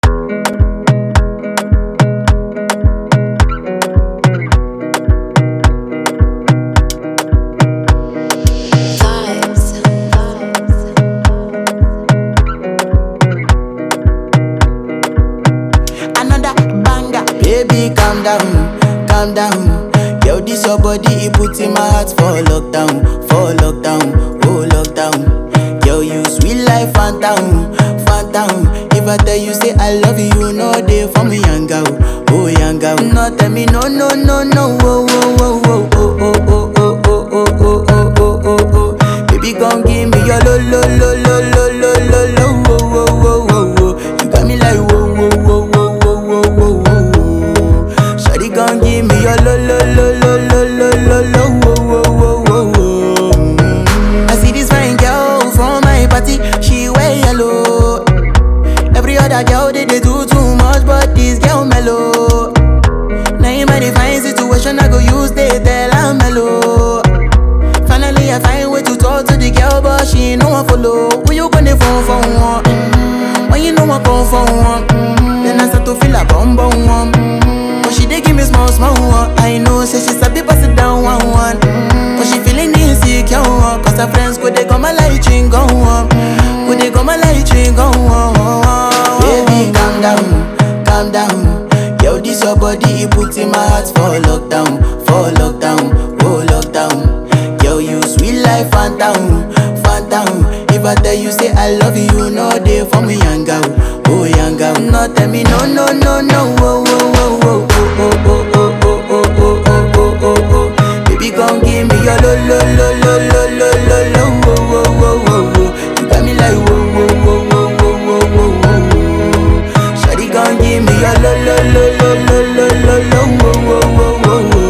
Another banger. Baby, calm down, calm down. Yo, this your body, it puts in my heart for lockdown, for lockdown, oh lockdown. Yo, you sweet life, phantom, phantom. If I tell you say I love you, you know they for me, young girl, oh young girl. No, tell me no, no, no, no, oh, oh, oh, oh, oh, oh, oh, oh, oh, oh, oh, oh, oh, oh, oh. Baby, come give me your lo, lo, lo, lo, lo, lo, lo, lo, oh, oh, oh, oh, oh. You got me like whoa, whoa, whoa, whoa, whoa, whoa, whoa, whoa. Shawty gon' give me your lo lo lo lo lo lo lo lo wo wo wo wo wo. Mm. I see this fine girl from my party, she wear yellow. Every other girl they they do too much, but this girl mellow. Now in my divine situation, I go use they tell I'm mellow. Finally, I find way to talk to the girl, but she ain't no one follow. Who you gonna phone for one? Mm. When you know I come for one, mm. then I start to feel a bum bum one. Mm. But she dey give me small small one. I know, say she sabi pass it down one one. Mm. But she feeling insecure one, cause her friends go they go my light ring go on, go they go my light ring go on. Baby, calm down, calm down. Yo, this your body, it puts in my heart for lockdown, for lockdown, oh lockdown. Yo, you sweet life, phantom, phantom. If I tell you say I love you, you know they for me, young girl, oh young girl. No, tell me no, no, no, no, oh, oh, oh, oh, oh, oh, oh, oh, oh, oh, oh, oh, oh, oh. Baby, come give me your lo, lo, lo, lo, lo, lo, lo, lo, oh, oh, oh, oh, oh. You got me like whoa, whoa, whoa, whoa, whoa, whoa, whoa, whoa. Shawty, come give me your lo, lo, lo, lo, lo, lo, lo, lo, oh, oh, oh, oh, oh.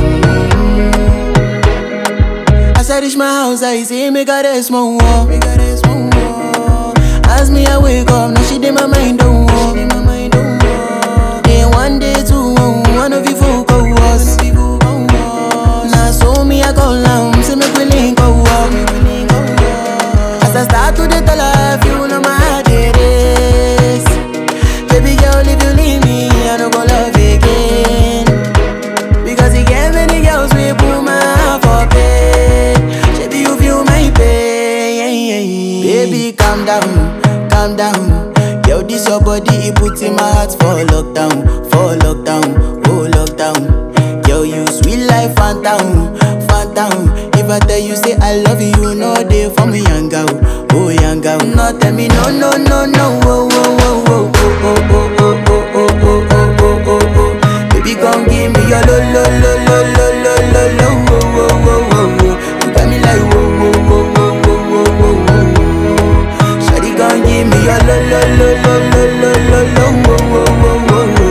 As I reach my house, I see me got a small wall. Me got a small wall. As me I wake up, now she did my mind don't walk. Then one day two, one of you folk go was. Now so me I go down, see me willing go walk. As I start to the tell her, you know my heart it is. Baby girl, if you leave me, I don't go love again. Because he gave many girls we put my heart for bed. Baby, you feel my pain. Baby, calm down, calm down. Yo, this your body, it puts in my heart for lockdown, for lockdown, oh lockdown. Yo, you sweet life, phantom, phantom. If I tell you say I love you, you know they for me, young girl, oh young girl. No, tell me no, no, no, no, oh, oh, oh, oh, oh, oh, oh, oh, oh, oh, oh, oh, oh, oh, oh. Baby, come give me your lo lo lo lo lo lo lo lo wo wo wo wo wo. You got me like wo wo wo wo wo wo wo wo. Shawty, come give me your lo lo lo lo lo lo lo lo wo wo wo wo wo.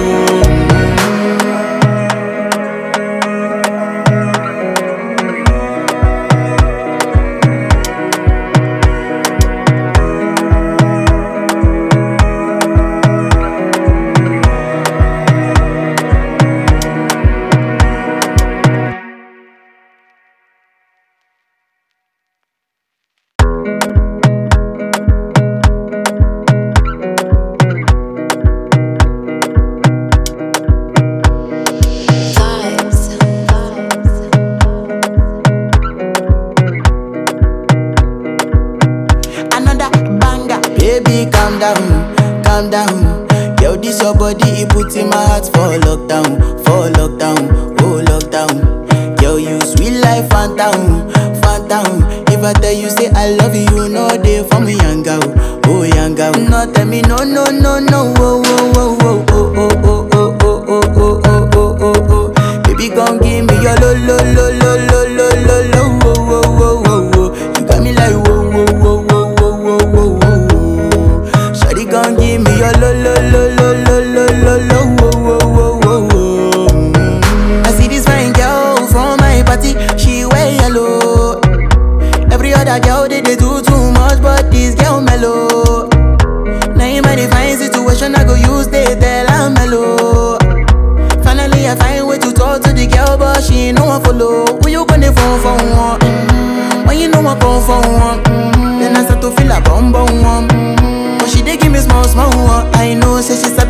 Another banger. Baby, calm down, calm down. Yo, this your body, it puts in my heart for lockdown, for lockdown, oh lockdown. Yo, you sweet life, phantom, phantom. If I tell you say I love you, you know they for me, young girl, oh young girl. No, tell me no, no, no, no, oh, oh, oh, oh, oh, oh, oh, oh, oh, oh, oh, oh, oh, oh, oh. Baby, come give me your lo, lo, lo, lo, lo, lo, lo, lo, oh, oh, oh, oh, oh. You got me like whoa, whoa, whoa, whoa, whoa, whoa, whoa, whoa. Shawty, come give me your lo, lo, lo, lo, lo, lo, lo, lo, oh, oh, oh, oh, oh. Mm. I see this fine girl from my party, she wear yellow. Every other girl they, they do too much, but this girl mellow. Now in my divine situation, I go use they tell I'm mellow. Finally, I find way to talk to the girl, but she ain't no one follow. Who you gonna phone for one? Mm. When you know I come for one, mm. then I start to feel a bum bum one. Mm. But she dey give me small small one. I know, say she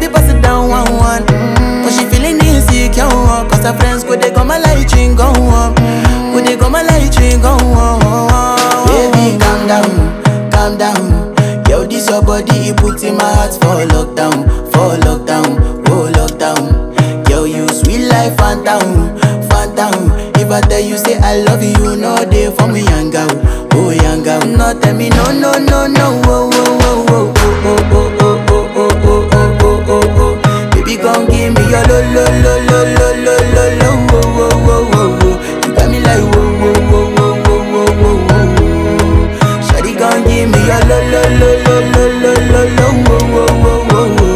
heart for lockdown, for lockdown, oh lockdown. Girl, you sweet life, phantom, phantom. If I tell you say I love you, no day for me, young girl, oh young girl. No tell me no, no, no, no, oh, oh, oh, oh, oh, oh, oh, oh, oh, oh, oh, oh, oh, oh. Baby, come give me your lo, lo, lo, lo, lo, lo, lo, lo, oh, oh, oh, oh, oh. You got me like whoa, whoa, whoa, whoa, whoa, whoa, whoa, whoa. Shawty, come give me your lo, lo, lo, lo, lo, lo, lo, lo, oh, oh, oh, oh, oh.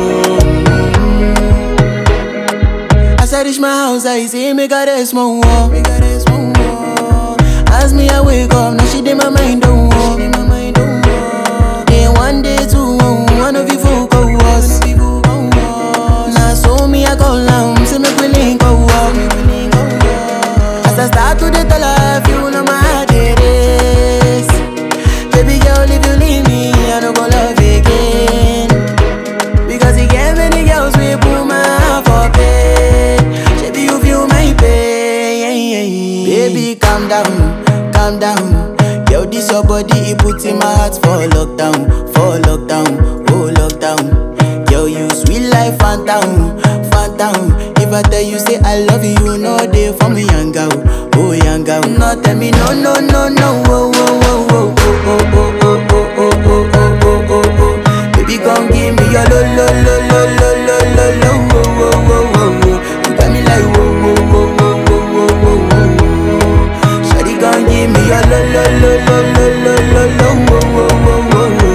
As I reach my house, I see me got a small wall. Me got a small wall. As me I wake up, now she did my mind don't walk. Then one day two, one of you folk go was. Now so me I go down, see me willing go walk. As I start to the tell her, you know my heart it is. Baby girl, if you leave me, I don't go love again. Because you get many girls we put my heart for bed. Baby, you feel my pain. Baby, calm down, calm down. Yo, this your body, it puts in my heart for lockdown, for lockdown, oh lockdown. Yo, you sweet life, phantom, phantom. If I tell you say I love you, no day for me, young girl, oh young girl. No, tell me no, no, no, no, oh, oh, oh, oh, oh, oh, oh, oh, oh, oh, oh, oh, oh, oh. Baby, come give me your lo lo lo lo lo lo lo lo wo wo wo wo wo. You got me like wo wo wo wo wo wo wo wo. Shawty, come give me your lo lo lo lo lo lo lo lo wo wo wo wo wo.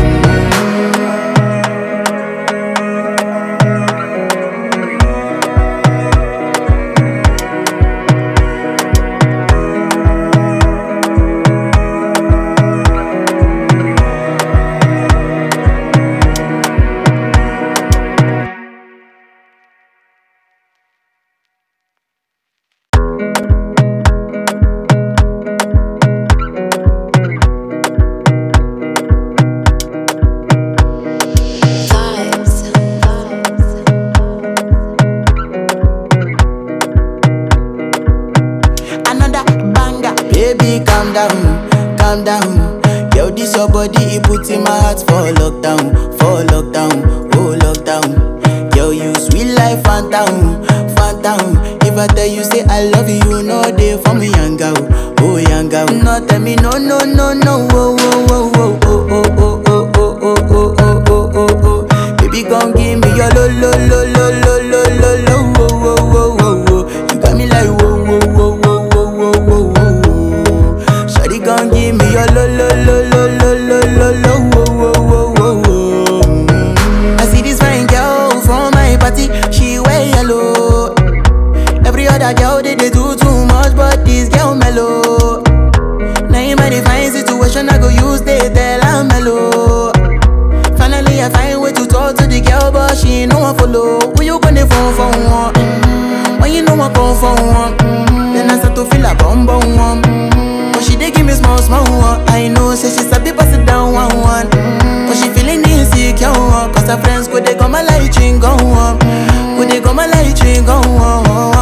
Another banger. Baby, calm down, calm down. Yo, this your body, it puts in my heart for lockdown, for lockdown, oh lockdown. Yo, you sweet life, phantom, phantom. If I tell you say I love you, no day for me, young girl, oh young girl. No, tell me no, no, no, no, oh, oh, oh, oh, oh, oh, oh, oh, oh, oh, oh, oh, oh, oh, oh. Baby, come give me your lo, lo, lo, lo, lo, lo, lo, lo, oh, oh, oh, oh, oh. You got me like whoa, whoa, whoa, whoa, whoa, whoa, whoa, whoa. Shawty gon' give me your lo lo lo lo lo lo lo lo wo wo wo wo wo. Mm. I see this fine girl from my party, she wear yellow. Every other girl they, they do too much, but this girl mellow. Now in my divine situation, I go use they tell I'm mellow. Finally, I find way to talk to the girl, but she ain't no one follow. Who you gonna phone for one? Mm-hmm. When you know I come for one, mm-hmm. then I start to feel a bum bum one. Mm-hmm. But she dey give me small small one. I know, say she sabi pass it down one one. Mm-hmm. But she feeling insecure one, cause her friends go they go my light ring go on, go they go my light ring go on.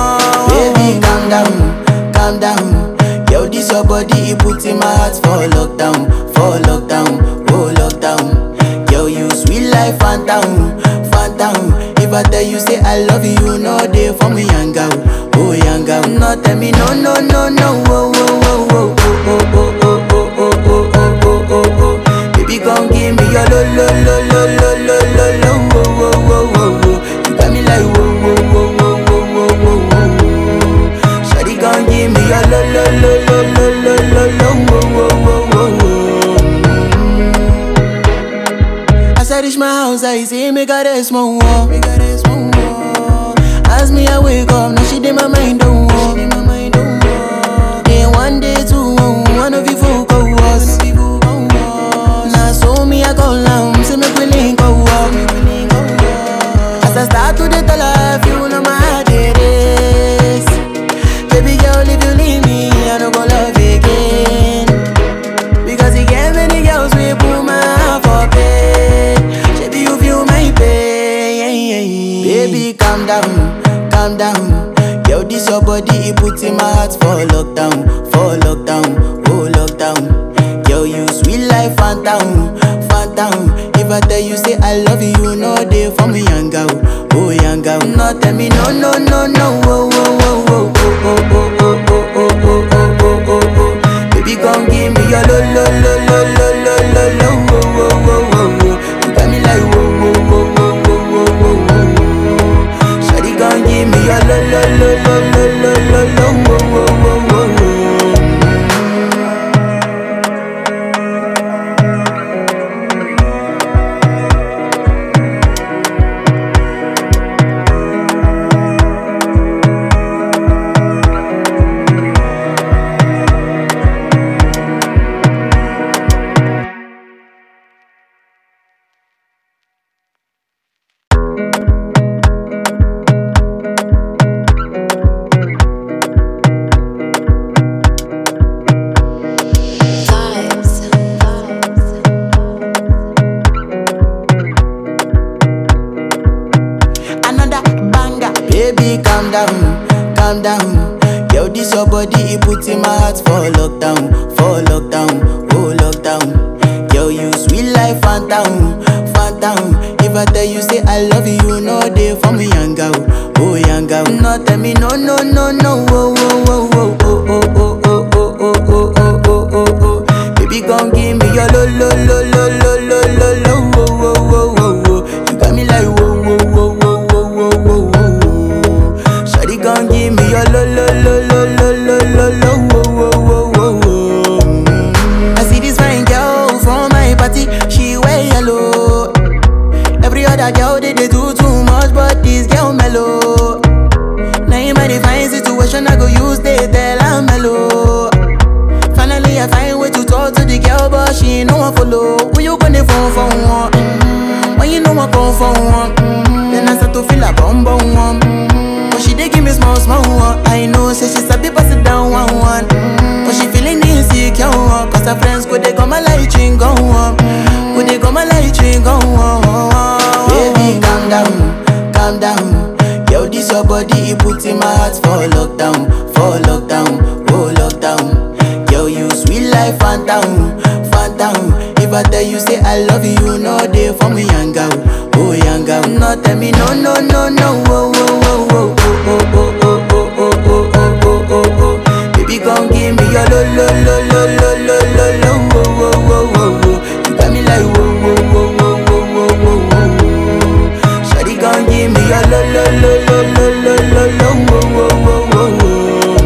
Baby, calm down, calm down. Yo, this your body, it puts in my heart for lockdown, for lockdown, oh lockdown. Yo, you sweet life, phantom, phantom. If I tell you say I love you, no day for me, young girl, oh young girl. No, tell me no, no, no, no, oh, oh, oh, oh, oh, oh, oh, oh, oh, oh, oh, oh, oh, oh. Baby, come give me your lo, lo, lo, lo, lo, lo, lo, lo, oh, oh, oh, oh, oh. You got me like whoa, whoa, whoa, whoa, whoa, whoa, whoa, whoa. Shawty, come give me your lo, lo, lo, lo, lo, lo, lo, lo, oh, oh, oh, oh, oh. As I reach my house, I see me got a small wall. Me got a small wall. As me I wake up, now she did my mind don't walk. Then one day two, one of you folk go was. Now so me I go down, see me willing go walk. As I start to the tell her, you know my heart it is. Baby girl, if you leave me, I don't go love again. Because you get many girls we put my heart for bed. Baby, you feel my pain. Baby, calm down, calm down. Yo, this your body, it puts in my heart for lockdown, for lockdown, oh lockdown. Yo, you sweet life, phantom, phantom. If If I tell you say I love you, you know they for me yanga oh, oh yanga oh. No tell me no no no no oh oh oh oh oh oh oh oh oh oh oh oh oh oh oh. Baby come give me your lo lo lo lo lo lo lo lo oh oh oh oh oh. You got me like oh oh oh oh oh oh oh oh. Shawty come give me your lo lo lo lo lo lo lo lo oh oh oh oh oh. Another banger. Baby, calm down, calm down. Yo, this your body, it puts in my heart for lockdown, for lockdown, oh lockdown. Yo, you sweet life, phantom, phantom. If I tell you say I love you, you know they for me young girl, oh young girl. No, tell me no, no, no, no, oh, oh, oh, oh, oh, oh, oh, oh, oh, oh, oh, oh, oh, oh, oh. Baby, come give me your lo, lo, lo, lo, lo, lo, lo, lo, oh, oh, oh, oh, oh. You got me like whoa, whoa, whoa, whoa, whoa, whoa, whoa, whoa. Shawty gon' give me your lo lo lo lo lo lo lo lo wo wo wo wo wo. Mm. I see this fine girl from my party, she wear yellow. Every other girl they, they do too much, but this girl mellow. Now in my divine situation, I go use they tell I'm mellow. Finally, I find way to talk to the girl, but she ain't no one follow. Who you gonna phone for one? Mm. When you know I come for one, mm. then I start to feel a bum bum one. Mm. But she dey give me small small one. I know, say she sabi pass it down one one. Mm. But she feeling insecure one, cause her friends go they go my light ring go on, go they go my light ring go on. Baby, calm down, calm down. Yo, this your body, it puts in my heart for lockdown, for lockdown, oh lockdown. Yo, you sweet life, phantom, phantom. If I tell you say I love you, you know they for me young girl, oh young girl. No, tell me no, no, no, no, oh, oh, oh, oh, oh, oh, oh, oh, oh, oh, oh, oh, oh, oh. Baby, come give me your lo, lo, lo, lo, lo, lo, lo, lo, oh, oh, oh, oh, oh. You got me like whoa, whoa, whoa, whoa, whoa, whoa, whoa, whoa. Shawty gon' give me your lo lo lo lo lo lo lo lo wo wo wo wo wo.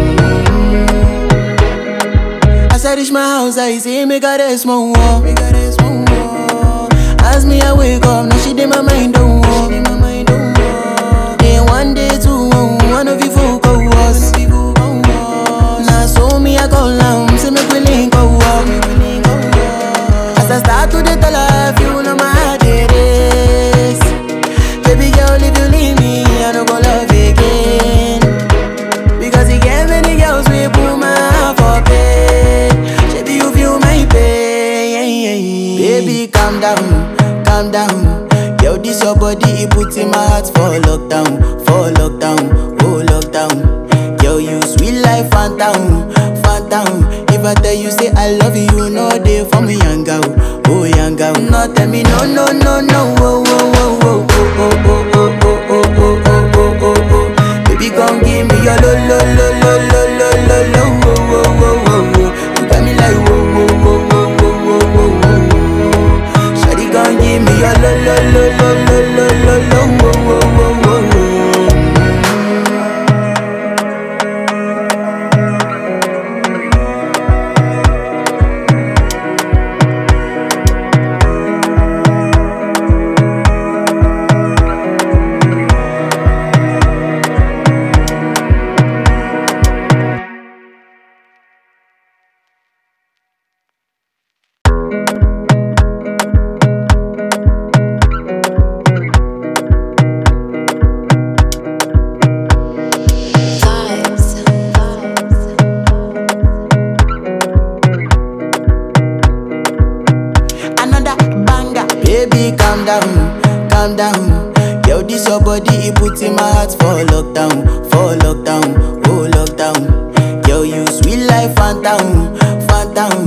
As I reach my house, I see me got a small wall. Me got a small wall. As me I wake up, now she did my mind don't walk. Then one day two, one of you folk go was. Now so me I go down, see me willing go walk. As I start to dey tell her, you know my heart it is. Baby girl, if you leave me, I don't go love again. Because you get many girls we put my heart for bed. Baby, you feel my pain. Baby, calm down, calm down. Yo, this your body, it puts in my heart for lockdown, for lockdown, oh lockdown. Yo, you sweet life, phantom, phantom. If I tell you say I love you, you know they for me young girl, oh young girl. No, tell me no, no, no, no, oh, oh, oh, oh, oh, oh, oh, oh, oh, oh, oh, oh, oh, oh, oh. Baby, come give me your lo, lo, lo, lo, lo, lo, lo, lo, oh, oh, oh, oh, oh. You got me like whoa, whoa, whoa, whoa, whoa, whoa, whoa, whoa. Shawty, come give me your lo, lo, lo, lo, lo, lo, lo, lo, oh, oh, oh, oh, oh. Another banger. Baby, calm down, calm down. Yo, this your body, it puts in my heart for lockdown, for lockdown, oh lockdown. Yo, you sweet life, phantom, phantom. If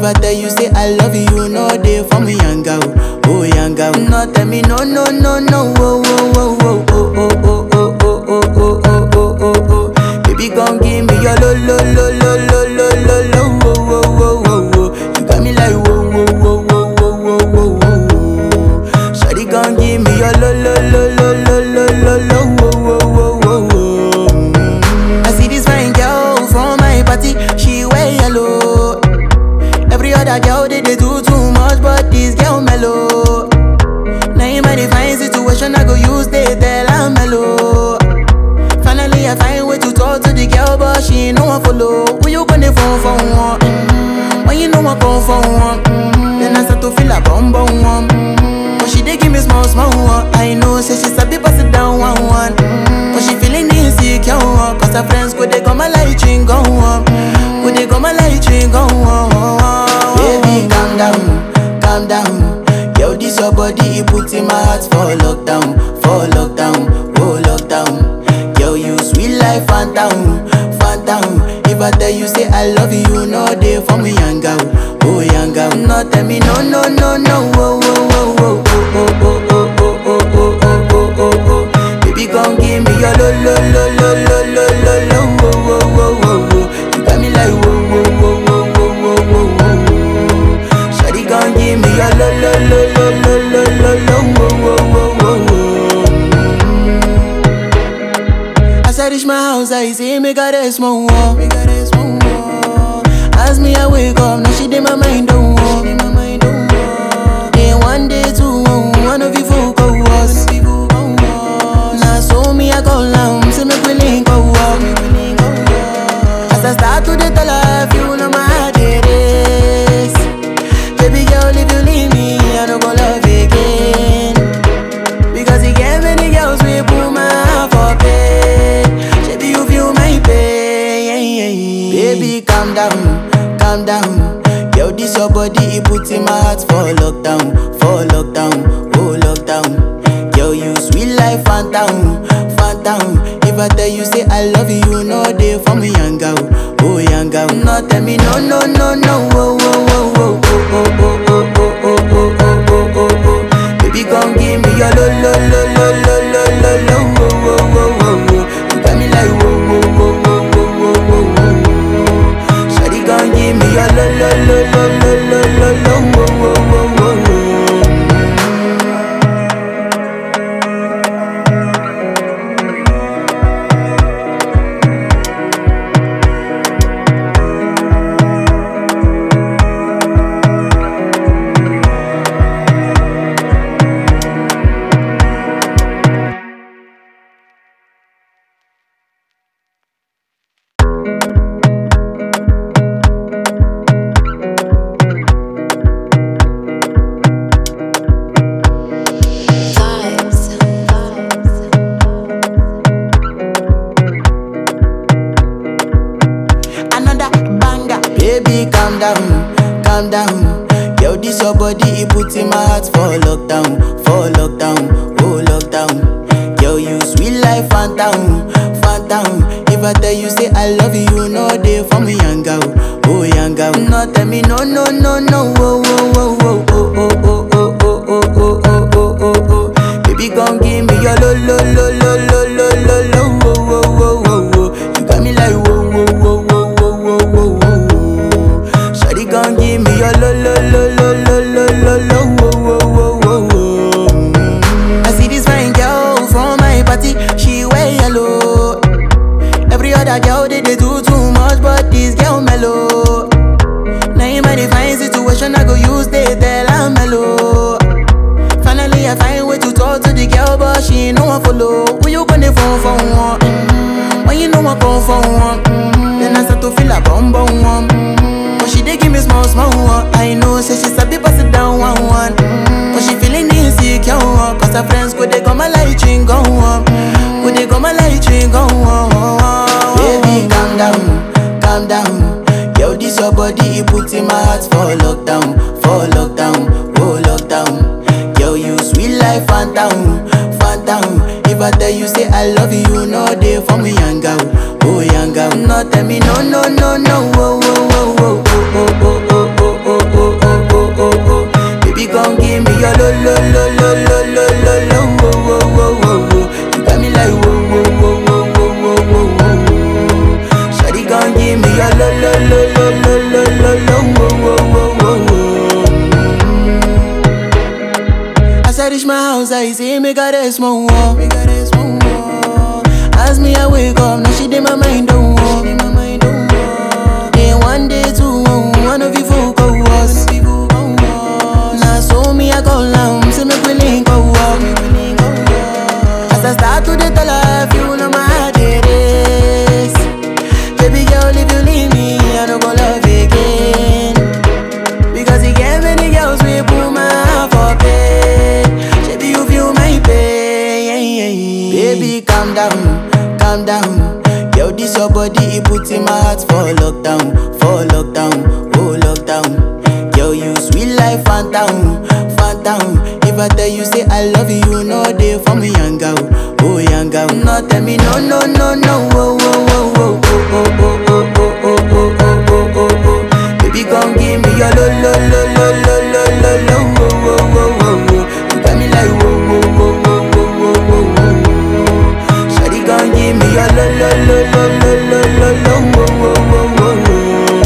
If I tell you say I love you, you know they for me young girl, oh young girl. No tell me no no no no, oh oh oh oh oh oh oh oh oh oh oh oh oh oh. Baby come give me your lo lo lo lo lo lo lo lo, oh oh oh oh oh. You got me like whoa whoa whoa whoa whoa whoa whoa whoa. Shawty come give me your lo lo lo lo lo lo lo lo, oh oh oh oh oh. I see this fine girl from my party, she wear yellow. Every other girl they, they do too much, but this girl mellow. Now in my divine situation, I go use they tell I'm mellow. Finally, I find way to talk to the girl, but she ain't no one follow. Who you gonna phone for one? Mm-hmm. When you know I come for one, mm-hmm. then I start to feel a bum bum one. Mm-hmm. But she dey give me small small one. I know, say she sabi pass it down one one. Mm-hmm. But she feeling insecure, one. cause her friends go they go my light ring go on. Go they go my light ring go on. Baby, calm down, calm down. Yo, this your body, it put in my heart for lockdown, for lockdown, oh lockdown. Yo, you sweet life, phantom, phantom. If I tell you say I love you, no day for me, young girl, oh young girl. No tell me no, no, no, no, oh, oh, oh, oh, oh, oh, oh, oh, oh, oh, oh, oh, oh, oh. Baby, come give me your lo, lo, lo, lo, lo, lo, lo, lo, oh, oh, oh, oh, oh. You got me like whoa, whoa, whoa, whoa, whoa, whoa, whoa, whoa. Shawty, come give me your lo, lo, lo, lo, lo, lo, lo, lo, oh, oh, oh, oh, oh. As I reach my house, I see me got a small wall. Me got a small wall. As me I wake up, now she did my mind don't walk. Then one day two, one of you folk go was. Now so me I go down, see me willing go walk. As I start to the tell her, if you know my heart it is. Baby girl, if you leave me, I don't go love again. Because you get many girls we put my heart for bed. Baby, you feel my pain. Baby, calm down, calm down. Yo, this your body, it put in my heart for lockdown, for lockdown, oh lockdown. Yo, you sweet life, phantom, phantom. If I tell you say I love you, no day for me, young girl, oh young girl. No, tell me no, no, no, no, oh, oh, oh, oh, oh, oh, oh, oh, oh, oh, oh, oh, oh, oh. Baby, come give me your lo lo lo lo lo lo lo lo wo wo wo wo wo. You got me like wo wo wo wo wo wo wo wo. Shawty, come give me your lo lo lo lo lo lo lo lo wo wo wo wo wo. another banger. Baby, calm down, calm down. Yo, this your body, it put in my heart for lockdown, for lockdown, oh lockdown. Yo, you sweet life, phantom, phantom. If I tell you say I love you, no day for me, young girl, oh young girl. No, tell me no, no, no, no, oh, oh, oh, oh, oh, oh, oh, oh, oh, oh, oh, oh, oh, oh, oh. Baby, come give me your lo, lo, lo, lo, lo, lo, lo, lo, oh, oh, oh, oh, oh. You got me like whoa, whoa, whoa, whoa, whoa, whoa, whoa, whoa. Shawty, come give me your lo, lo, lo, lo, lo, lo, lo, lo, oh, oh, oh, oh, oh. I see this fine girl from my party, she wear yellow. Every other girl they, they do too much, but this girl mellow. Now in my divine situation, I go use they tell I'm mellow. Finally, I find way to talk to the girl, but she ain't no one follow. Who you gonna phone for one? Mm-hmm. When you know I come for one, mm-hmm. then I start to feel a bum bum one. Mm-hmm. But she dey give me small small one. I know, say she sabi pass it down one one. Mm-hmm. But she feeling insecure, one, cause her friends go they go my light ring go on. Go they go my light ring go on. Baby, calm down, calm down. Yo, this your body, it put in my heart for lockdown, for lockdown, oh lockdown. Yo, you sweet life, phantom, phantom. If I tell you say I love you, no day for me, young girl, oh young girl. No, tell me no, no, no, no, oh, oh, oh, oh, oh, oh, oh, oh, oh, your lo lo lo lo lo lo lo lo wo wo wo wo wo. You got me like wo wo wo wo wo wo wo wo. Shawty gon' give me your lo lo lo lo lo lo lo lo wo wo wo wo wo. As I reach my house, I see me got a small wall. Me got a small wall. As me I wake up, now she did my mind don't walk. Then one day two, one of you folk go was. Now so me I go down, see me willing go walk. As I start to the tell her, you know my heart it is. Baby girl, if you leave me, I don't go love again. Because you get many girls we put my heart for bed. Baby, you feel my pain. Baby, calm down, calm down. Yo, this your body, it puts in my heart for lockdown, for lockdown, oh lockdown. Yo, you sweet life, phantom, phantom. If I tell you say I love you, you know they for me, young girl, oh young girl. No, tell me no, no, no, no, oh, oh, oh, oh, oh, oh, oh, oh, oh, oh, oh, oh, oh, oh. Baby, come give me your lo lo lo lo lo lo lo lo wo wo wo wo wo. You got me like wo wo wo wo wo wo wo wo. Shawty, come give me your lo lo lo lo lo lo lo lo wo wo wo wo wo.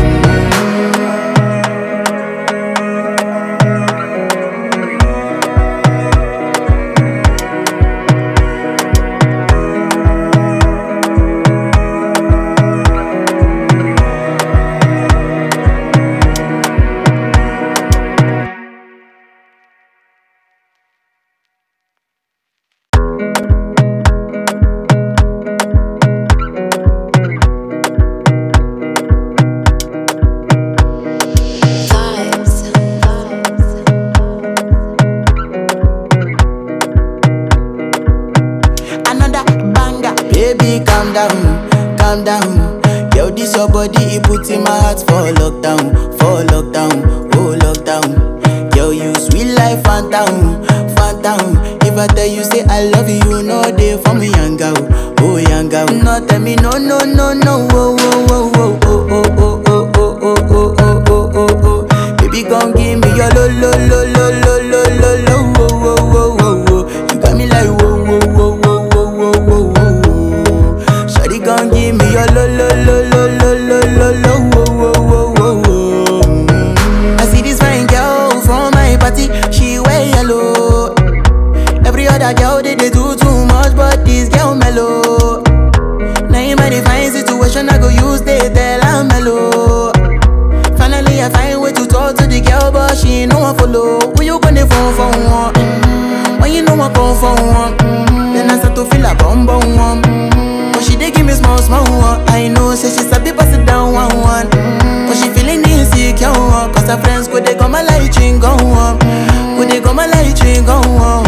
Another banger. Baby, calm down, calm down. Yo, this your body, it puts in my heart for lockdown, for lockdown, oh lockdown. Yo, you sweet life, phantom, phantom. If I tell you say I love you, you know they for me, young girl, oh young girl. No, tell me no, no, no, no, oh, oh, oh, oh, oh, oh, oh, oh, oh, oh, oh, oh, oh, oh, oh. Baby, come give me your lo, lo, lo, lo, lo, lo, lo, lo, oh, oh, oh, oh, oh. You got me like whoa, whoa, whoa, whoa, whoa, whoa, whoa, whoa. Shawty gon' give me your lo lo lo lo lo lo lo lo wo wo wo wo wo. Mm. I see this fine girl from my party, she wear yellow. Every other girl they, they do too much, but this girl mellow. Now in my divine situation, I go use they tell I'm mellow. Finally, I find way to talk to the girl, but she ain't no one follow. Who you gonna phone for one? Mm-hmm. When you know I come for one, mm-hmm. then I start to feel a bum bum one. Mm-hmm. But she dey give me small small one. I know, say she sabi pass it down one one. Mm-hmm. But she feeling insecure one, cause her friends go they go my light ring go on, go they go my light ring go on.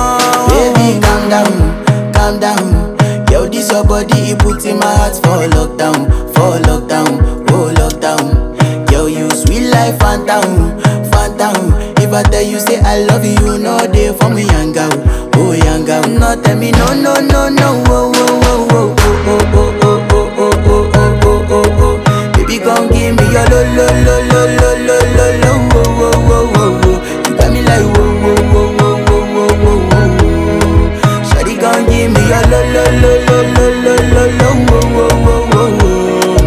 Baby, calm down, calm down. Yo, this your body, it puts in my heart for lockdown, for lockdown, oh lockdown. Yo, you sweet life, phantom, phantom. If I tell you say I love you, you know they for me, young girl, oh young girl. No, tell me no, no, no, no, oh, oh, oh, oh, oh, oh, oh, oh, oh, oh, oh, oh, oh, oh. Baby, come give me your lo, lo, lo, lo, lo, lo, lo, lo, oh, oh, oh, oh, oh. You got me like whoa, whoa, whoa, whoa, whoa, whoa, whoa, whoa. Shawty, come give me your lo, lo, lo, lo, lo, lo, lo, lo, oh, oh, oh, oh, oh.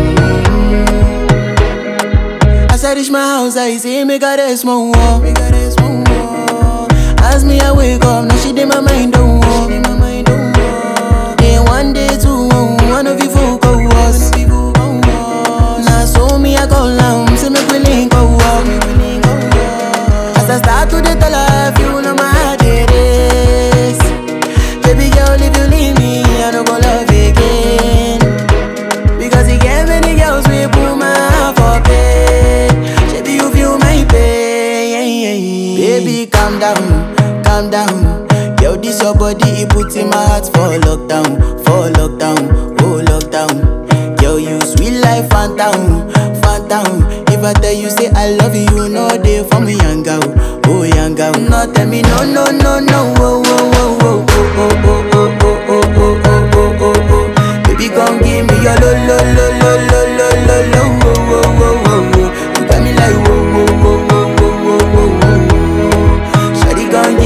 As I reach my house, I see me got a small wall. Me got a small wall. As me I wake up, now she did my mind don't walk. Then one day two, one of you folk go was. Now so me I go down, see me willing go walk. As I start to the tell her, you know my heart it is. Baby girl, if you leave me, I don't go love again. Because you get many girls we put my heart for bed. Baby, you feel my pain. Baby, calm down, calm down. Yo, this your body, it puts in my heart for lockdown, for lockdown, oh lockdown. Yo, you sweet life, phantom, phantom. If I tell you say I love you, you know they for me, young girl, oh young girl. No, tell me no, no, no, no, oh, oh, oh, oh, oh, oh, oh, oh, oh, oh, oh, oh, oh, oh, oh. Baby, come give me your lo, lo, lo, lo, lo, lo, lo, lo, oh, oh, oh, oh, oh. You got me like whoa, whoa, whoa, whoa, whoa, whoa, whoa, whoa. Shawty, come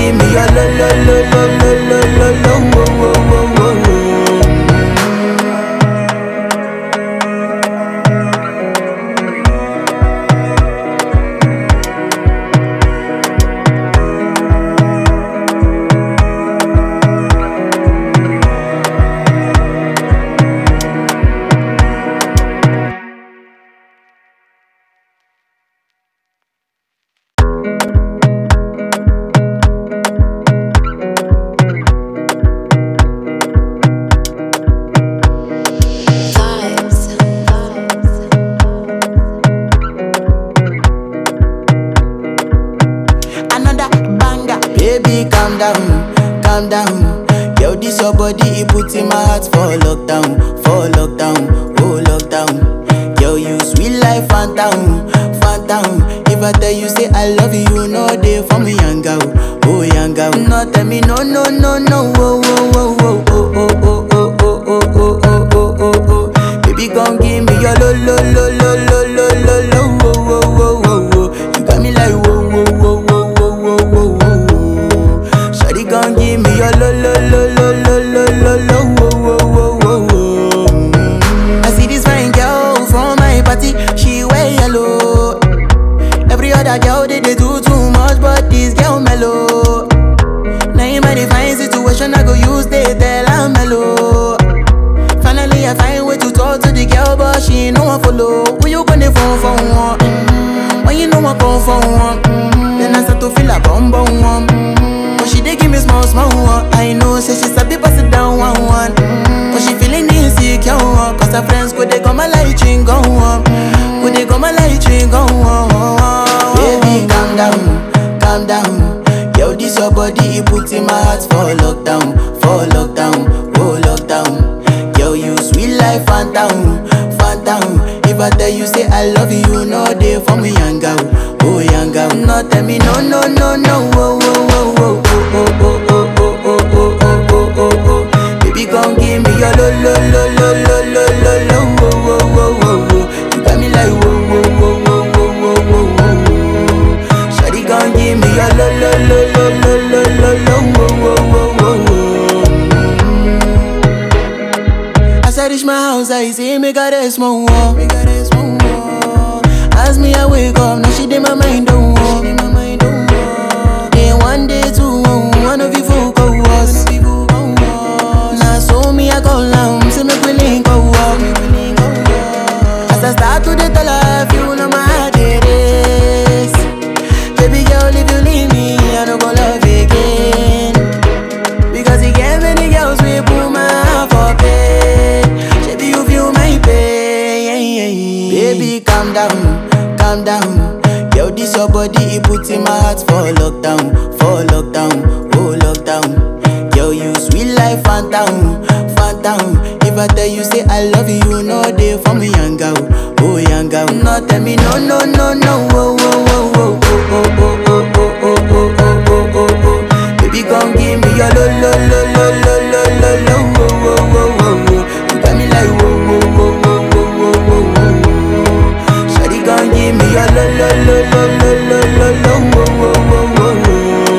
put in my heart for lockdown, for lockdown, oh lockdown. Girl, you sweet life, phantom, phantom. If I tell you say I love you, you know they for me, young girl, oh young girl. No tell me no, no, no, no, oh, oh, oh, oh, oh, oh, oh, oh, oh, oh, oh, oh, oh, oh, oh. Baby, come give me your lo, lo, lo, lo, lo, lo, lo, lo, oh, oh, oh, oh, oh. You got me like whoa, whoa, whoa, whoa, whoa, whoa, whoa, whoa. Shawty, come give me your lo, lo, lo, lo, lo, lo, lo, lo, oh, oh, oh, oh, oh. Mm. I see this fine girl from my party, she wear yellow. Every other girl they, they do too much, but this girl mellow. Now in my divine situation, I go use they tell I'm mellow. Finally, I find way to talk to the girl, but she ain't no one follow. Who you gonna phone for one? Mm-hmm. When you know I come for one, mm-hmm. then I start to feel a bum bum one. Mm-hmm. But she dey give me small small one. I know, say she sabi pass it down one one. Mm-hmm. But she feeling insecure, one. cause her friends go they go my light ring go on. Go they go my light ring go on. Baby, calm down, calm down. Yo, this your body, it put in my heart for lockdown, for lockdown, oh lockdown. Yo, you sweet life, phantom, phantom. If I tell you say I love you, you know they for me, young girl, oh young girl. No, tell me no, no, no, no, oh, oh, oh, oh, oh, oh, oh, oh, oh, oh, oh, oh, oh, oh. Baby, come give me your lo, lo, lo, lo, lo, lo, lo, lo, oh, oh, oh, oh, oh. You got me like whoa, whoa, whoa, whoa, whoa, whoa, whoa, whoa. Shawty, come give me your lo, lo, lo, lo, lo, lo, lo, lo, oh, oh, oh, oh, oh. As I reach my house, I see me got a small wall. Me got a small wall. As me I wake up, now she did my mind don't walk. Then one day two, one of you folk go was. Now so me I go down, see me willing go walk. As I start to the tell her, you know my heart it is. Baby girl, if you leave me, I don't go love again. Because he gave many girls we put my heart for bed. Baby, you feel my pain. Baby, calm down, calm down. Yo, this your body, it put in my heart for lockdown, for lockdown, oh lockdown. Yo, you sweet life, phantom, phantom. If I tell you say I love you, you know they for me, young girl, oh young girl. No, tell me no, no, no, no, oh, oh, oh, oh, oh, oh, oh, oh, oh, oh, oh, oh, oh, oh, oh. Baby, come give me your lo lo lo lo lo lo lo lo wo wo wo wo wo. You got me like wo wo wo wo wo wo wo wo. Shawty, come give me your lo lo lo lo lo lo lo lo wo wo wo wo wo.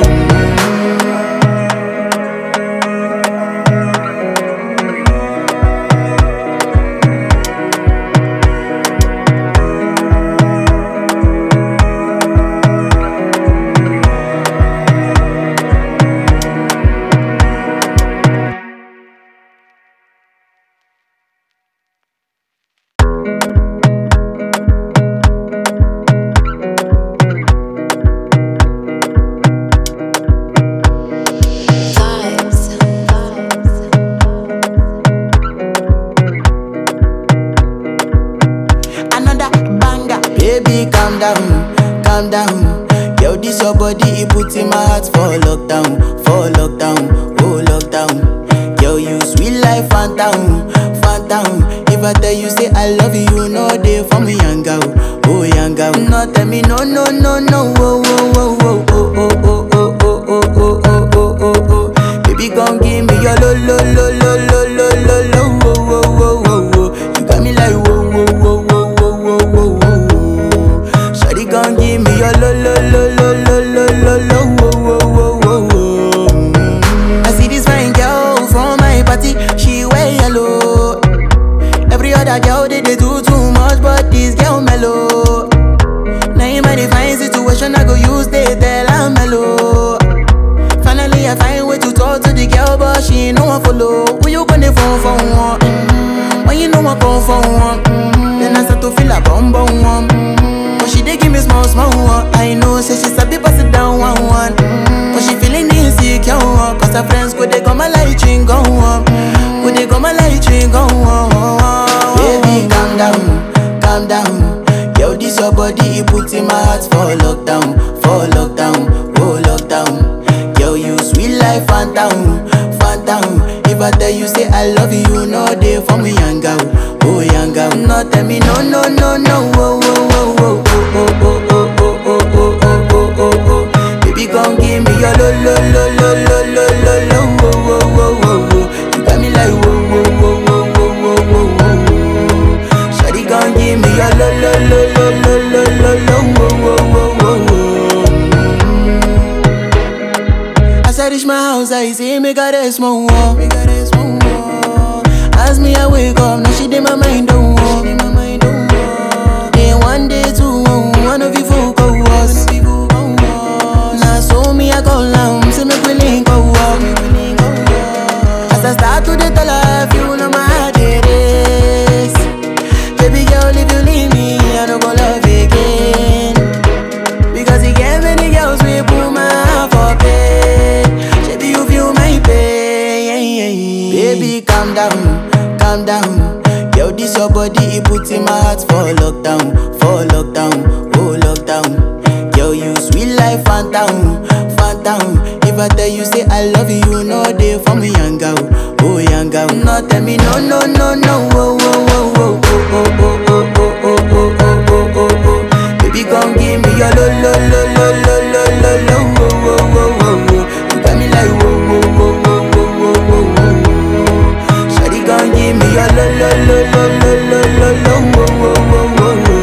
Another banger. Baby, calm down, calm down. Yo, this your body, it put in my heart for lockdown, for lockdown, oh lockdown. Yo, you sweet life, phantom, phantom. If I tell you say I love you, you know they for me, young girl, oh young girl. No, tell me no, no, no, no, oh, oh, oh, oh, oh, oh, oh, oh, oh, oh, oh, oh, oh, oh, oh. Baby, come give me your lo, lo, lo, lo, lo, lo, lo, lo, oh, oh, oh, oh, oh. You got me like whoa, whoa, whoa, whoa, whoa, whoa, whoa, whoa. Shawty, come give me your lo, lo, lo, lo, lo, lo, lo, lo, oh, oh, oh, oh, oh. Mm. I see this fine girl from my party, she wear yellow. Every other girl they, they do too much, but this girl mellow. Now in my divine situation, I go use they tell I'm mellow. Finally, I find way to talk to the girl, but she ain't no one follow. Who you gonna phone for one? Mm-hmm. When you know I come for one, mm-hmm. then I start to feel a bum bum one. Mm-hmm. But she dey give me small small one. I know, say she sabi pass it down one one. Mm-hmm. But she feeling insecure, one, cause her friends go they go my light ring go on. Go they go my light ring go on. Baby, calm down, calm down. Yo, this your body, it put in my heart for lockdown, for lockdown, oh lockdown. Yo, you sweet life, phantom, phantom. If I tell you say I love you, no day for me yanga, oh yanga. No tell me no no no no, oh oh oh oh oh oh oh oh oh oh oh oh oh oh. Baby gon' give me your lo lo lo lo lo lo lo lo, oh oh oh oh oh. You got me like whoa whoa whoa whoa whoa whoa whoa whoa. Shawty gon' give me your lo lo lo lo lo lo lo lo, oh oh oh oh oh. As I reach my house, I see me got a small wall. Me got a small wall. As me I wake up, now she did my mind don't walk. Then one day two, one of you folk go was. Now so me I go down, see me willing go walk. As I start to the tell her, you know my heart it is. Baby girl, if you leave me, I don't go love again. Because you get many girls we put my heart for bed. Baby, you feel my pain. Baby, calm down, calm down. Yo, this your body, it puts in my heart for lockdown, for lockdown, oh lockdown. Yo, you sweet life, phantom, phantom. If I tell you say I love you, no day for me, young girl, oh young girl. No, tell me no, no, no, no, oh, oh, oh, oh, oh, oh, oh, oh, oh, oh, oh, oh, oh, oh. Baby, gon' give me your lo lo lo lo lo lo lo lo wo wo wo wo wo. You got me like wo wo wo wo wo wo wo wo. Shawty gon' give me your lo lo lo lo lo lo lo lo wo wo wo wo wo.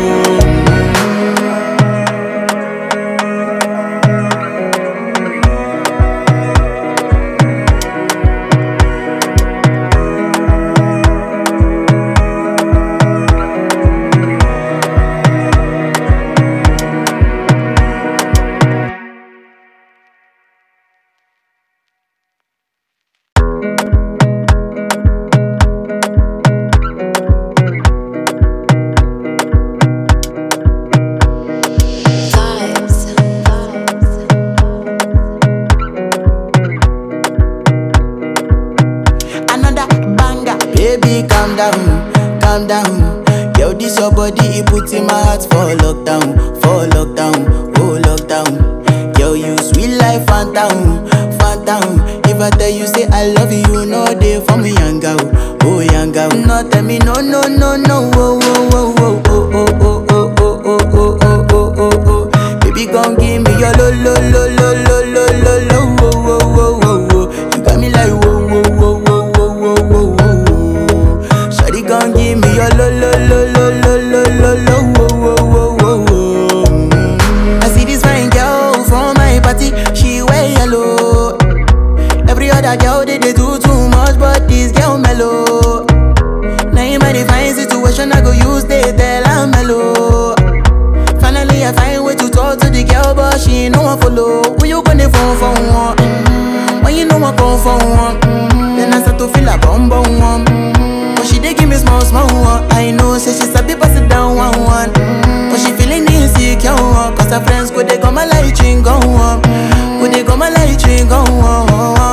Another banger. Baby, calm down, calm down. Yo, this your body, it puts in my heart for lockdown, for lockdown, oh lockdown. Yo, you sweet life, phantom, phantom. If I tell you say I love you, no day for me, young girl, oh young girl. No, tell me no, no, no, no, oh, oh, oh, oh, oh, oh, oh, oh, oh, oh, oh, oh, oh, oh, oh. Baby, gon' give me your lo, lo, lo, lo, lo, lo, lo, lo, oh, oh, oh, oh, oh. You got me like whoa, whoa, whoa, whoa, whoa, whoa, whoa, whoa. Shawty gon' give me your lo lo lo lo lo lo lo lo wo wo wo wo wo. Mm. I see this fine girl from my party, she wear yellow. Every other girl they, they do too much, but this girl mellow. Now in my divine situation, I go use they tell I'm mellow. Finally, I find way to talk to the girl, but she ain't no one follow. Who you gonna phone for one? Mm-hmm. When you know I come for one, mm-hmm. then I start to feel a bum bum one. Mm-hmm. But she dey give me small small one. I know, say she sabi pass it down one one. Mm-hmm. But she feeling insecure one, cause her friends go they go my light ring go on, go they go my light ring go on.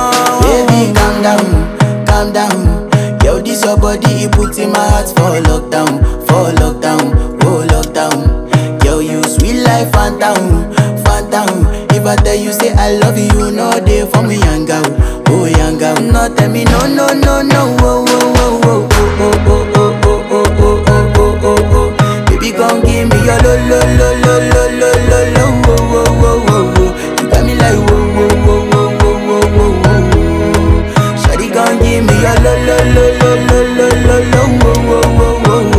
Baby, calm down, calm down. Yo, this your body, it puts in my heart for lockdown, for lockdown, oh lockdown. Yo, you sweet life, phantom, phantom. If I tell you say I love you, no day for me, young girl, oh young girl. No, tell me no, no, no, no, oh, oh, oh, oh, oh, oh, oh, oh, oh, oh, oh, oh, oh, oh. Baby, gon' give me your lo, lo, lo, lo, lo, lo, lo, lo, oh, oh, oh, oh, oh. You got me like whoa, whoa, whoa, whoa, whoa, whoa, whoa, whoa. Shawty gon' give me your lo, lo, lo, lo, lo, lo, lo, lo, oh, oh, oh, oh,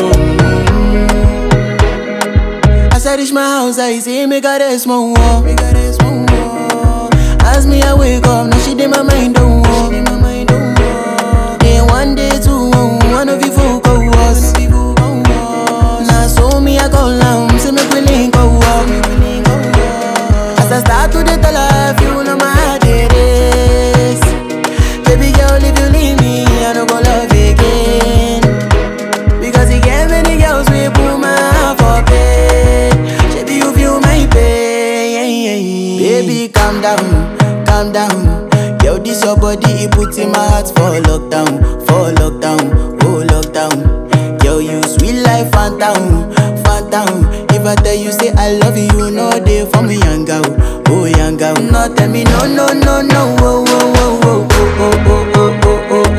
oh. As I reach my house, I see me got a small wall. Me got a small wall. As me I wake up, now she did my mind don't walk. Then one day two, one of you folk go was. Now so me I go down, see me willing go walk. As I start to the tell her, you know my heart it is. Baby girl, if you leave me, I don't go love again. Because you get many girls we put my heart for bed. Baby, you feel my pain. Baby, calm down, calm down. Yo, this your body, it puts in my heart for lockdown, for lockdown, oh lockdown. Yo, you sweet life, phantom, phantom. If I tell you say I love you, no day for me, young girl, oh young girl. No, tell me no, no, no, no, oh, oh, oh, oh, oh, oh, oh, oh, oh,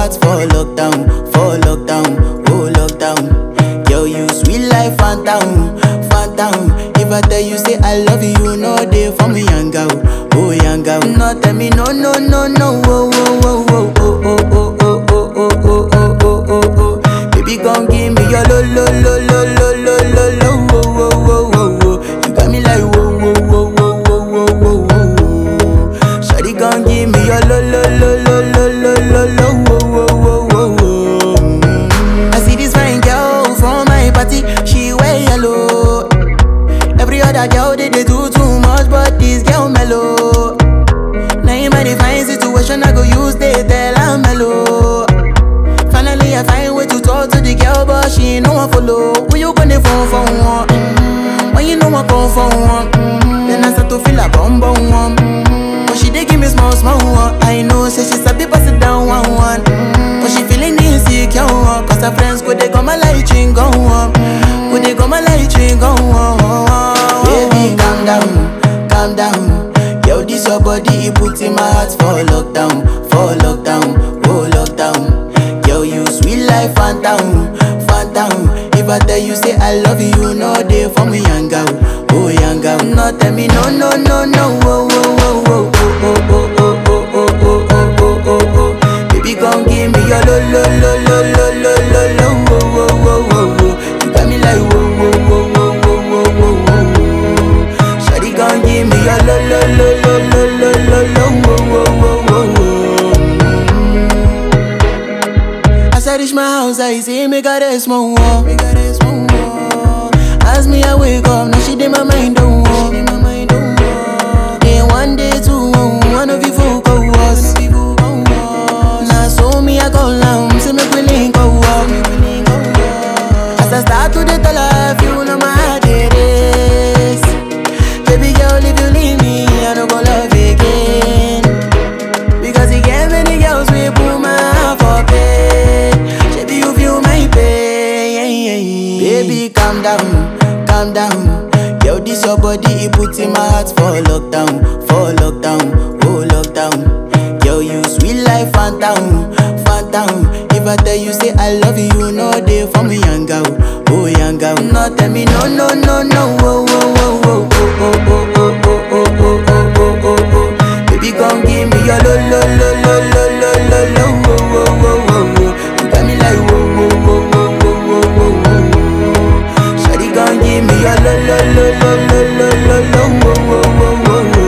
heart for lockdown, for lockdown, oh lockdown. Girl, you sweet life, phantom, phantom. If I tell you say I love you, you know they for me, young girl, oh young girl. No tell me no, no, no, no, oh, oh, oh, oh, oh, oh, oh, oh, oh, oh, oh, oh, oh, oh, oh. Baby, come give me your lo, lo, lo, lo, lo, lo, lo, lo, oh, oh, oh, oh, oh. You got me like whoa, whoa, whoa, whoa, whoa, whoa, whoa, whoa. Shawty, come give me your lo, lo, lo, lo, lo, lo, lo, lo, oh, oh, oh, oh, oh. Mm. I see this fine girl from my party, she wear yellow. Every other girl they, they do too much, but this girl mellow. Now in my divine situation, I go use they tell I'm mellow. Finally, I find way to talk to the girl, but she ain't no one follow. Who you gonna phone for one? Mm-hmm. When you know I come for one, mm-hmm. then I start to feel a bum bum one. Mm-hmm. But she dey give me small small one. I know, say she sabi pass it down one one. Mm-hmm. But she feeling insecure, one. cause her friends go they go my light ring go on. Go they go my light ring go on. Baby, calm down, calm down. Yo, this your body, it put in my heart for lockdown, for lockdown, oh lockdown. Yo, you sweet life, phantom, phantom. If I tell you say I love you, you know they for me, young girl, oh young girl. No, tell me no, no, no, no, oh, oh, oh, oh, oh, oh, oh, oh, oh, oh, oh, oh, oh, oh. Baby, come give me your lo, lo, lo, lo, lo, lo, lo, lo, oh, oh, oh, oh, oh. You got me like whoa, whoa, whoa, whoa, whoa, whoa, whoa, whoa. Shawty, come give me your lo, lo, lo, lo, lo, lo, lo, lo, oh, oh, oh, oh, oh. As I reach my house, I see me got a small wall. Me got a small wall. As me I wake up, now she did my mind don't walk. Then one day two, one of you folk go was. Now so me I go down, see me willing go walk. As I start to the tell her, you know my heart it is. Baby girl, if you leave me, I don't go love again. Because he gave many girls we put my heart for bed. Baby, you feel my pain. Baby, calm down, calm down. Yo, this your body, it put in my heart for lockdown, for lockdown, oh lockdown. Yo, you sweet life, phantom, phantom. If I tell you say I love you, you know they for me, young girl, oh young girl. No, tell me no, no, no, no, oh, oh, oh, oh, oh, oh, oh, oh, oh, oh, oh, oh, oh, oh, oh. Baby, come give me your lo lo lo lo lo lo lo lo wo wo wo wo wo. You got me like wo wo wo wo wo wo wo wo. Shawty, come give me your lo lo lo lo lo lo lo lo wo wo wo wo wo.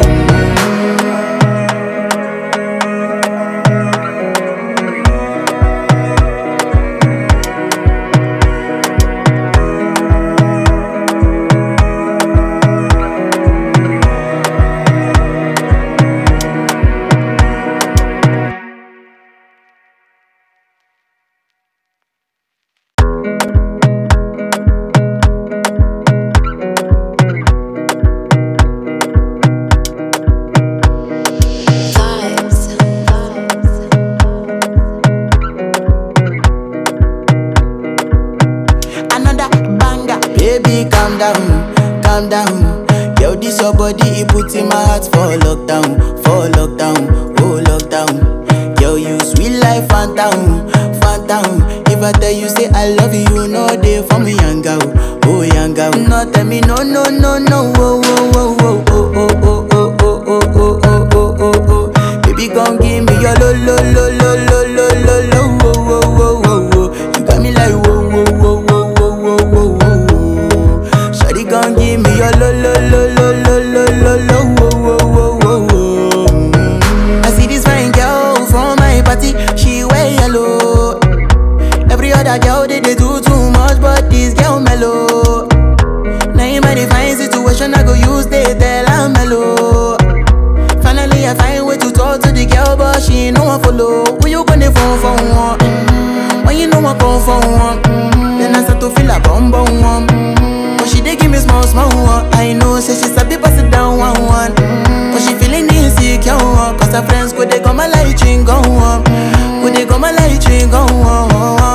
another banger. Baby, calm down, calm down. Yo, this your body, it put in my heart for lockdown, for lockdown, oh lockdown. Yo, you sweet life, phantom, phantom. If I tell you say I love you, you know they for me, young girl, oh young girl. No, tell me no, no, no, no, oh, oh, oh, oh, oh, oh, oh, oh, oh, oh, oh, oh, oh, oh, oh. Baby, come give me your lo, lo, lo, lo, lo, lo, lo, lo, oh, oh, oh, oh, oh. You got me like whoa, whoa, whoa, whoa, whoa, whoa, whoa, whoa. Shawty, come give me your lo, lo, lo, lo, lo, lo, lo, lo, oh, oh, oh, oh, oh. Mm. I see this fine girl from my party, she wear yellow. Every other girl they, they do too much, but this girl mellow. Now in my divine situation, I go use they tell I'm mellow. Finally, I find way to talk to the girl, but she ain't no one follow. Who you gonna phone for one? Mm-hmm. When you know I come for one, mm-hmm. then I start to feel a bum bum one. Mm-hmm. But she dey give me small small one. I know, say she sabi pass it down one one. Mm-hmm. But she feeling insecure, one, cause her friends go they go my light ring go on. Go they go my light ring go on.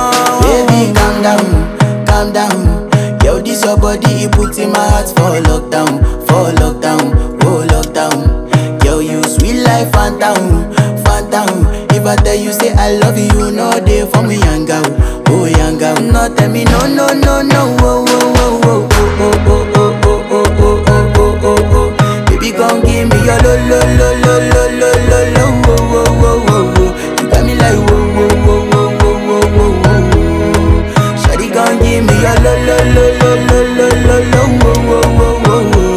Baby, calm down, calm down. Yo, this your body, it put in my heart for lockdown, for lockdown, oh lockdown. Yo, you sweet life, phantom, phantom. If I tell you say I love you, you, no day for me, yanga. Oh, yanga. No, tell me, no, no, no, no. Oh, oh, oh, oh, oh, oh, oh, oh, oh, oh, oh, oh, oh, oh. Baby, come give me your lo, lo, lo, lo, lo, lo, lo, lo. Oh, oh, oh, oh, oh. You got me like, whoa, whoa, whoa, whoa, whoa, whoa, whoa, whoa. Shawty, come give me your lo, lo, lo, lo, lo, lo, lo, lo. Oh, oh, oh, oh, oh.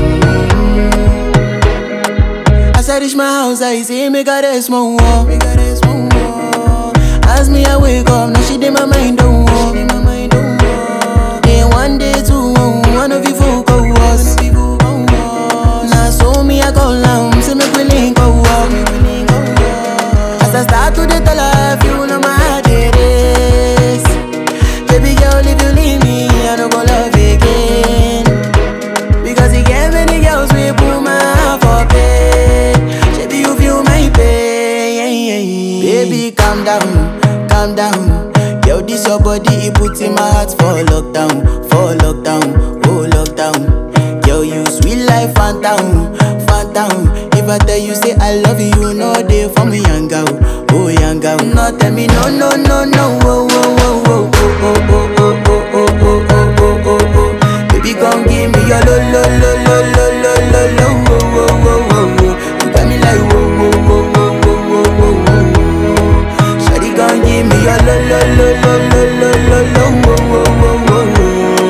As I reach my house, I see me got a small wall. Me got a small wall. As me I wake up, now she did my mind don't walk. Then one day two, one of you folk go was. Now so me I go down, see me willing go walk. As I start to the tell her, you know my heart it is. Baby girl, if you leave me, I don't go love again. Because you get many girls we put my heart for bed. Baby, you feel my pain. Baby, calm down, calm down. Yo, this your body, it puts in my heart for lockdown, for lockdown, oh lockdown. Yo, you sweet life, phantom, phantom. If I tell you say I love you, no day for me, young girl, oh young girl. No, tell me no, no, no, no, oh, oh, oh, oh, oh, oh, oh, oh, oh, oh, oh, oh, oh, oh. Baby, come give me your lo lo lo lo lo lo lo lo wo wo wo wo wo. You got me like wo wo wo wo wo wo wo wo. Shawty, come give me your lo lo lo lo lo lo lo lo wo wo wo wo wo.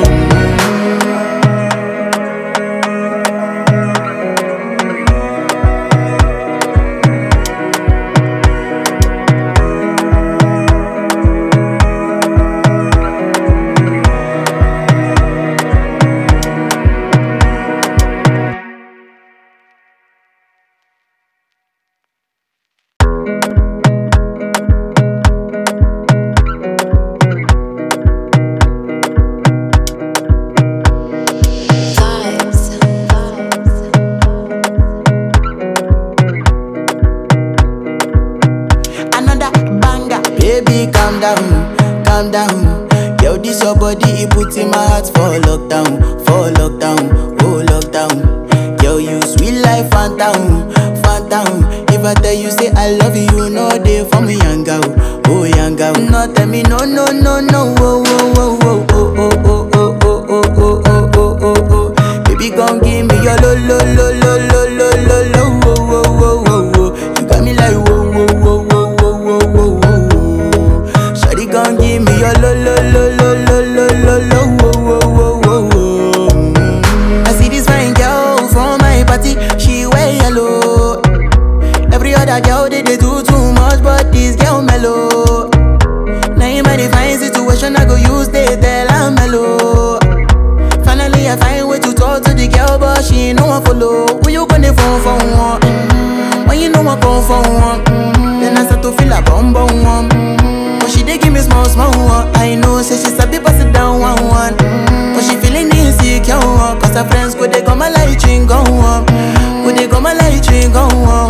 Another banger. Baby, calm down, calm down. Yo, this your body, it puts in my heart for lockdown, for lockdown, oh lockdown. Yo, you sweet life, phantom, phantom. If I tell you say I love you, no day for me, young girl, oh young girl. No, tell me no, no, no, no, oh, oh, oh, oh, oh, oh, oh, oh, oh, oh, oh, oh, oh, oh, oh. Baby, come give me your lo, lo, lo, lo, lo, lo, lo, lo, oh, oh, oh, oh, oh. You got me like whoa, whoa, whoa, whoa, whoa, whoa, whoa, whoa. Shawty gon' give me your lo lo lo lo lo lo lo lo wo wo wo wo wo. Mm. I see this fine girl from my party, she wear yellow. Every other girl they, they do too much, but this girl mellow. Now in my divine situation, I go use they tell I'm mellow. Finally, I find way to talk to the girl, but she ain't no one follow. Who you gonna phone for one? Mm-hmm. When you know I come for one, mm-hmm. then I start to feel a bum bum one. Mm-hmm. But she dey give me small small one. I know, say she sabi pass it down one one. Mm-hmm. But she feeling insecure one, cause her friends go they go my light ring go on, go they go my light ring go on.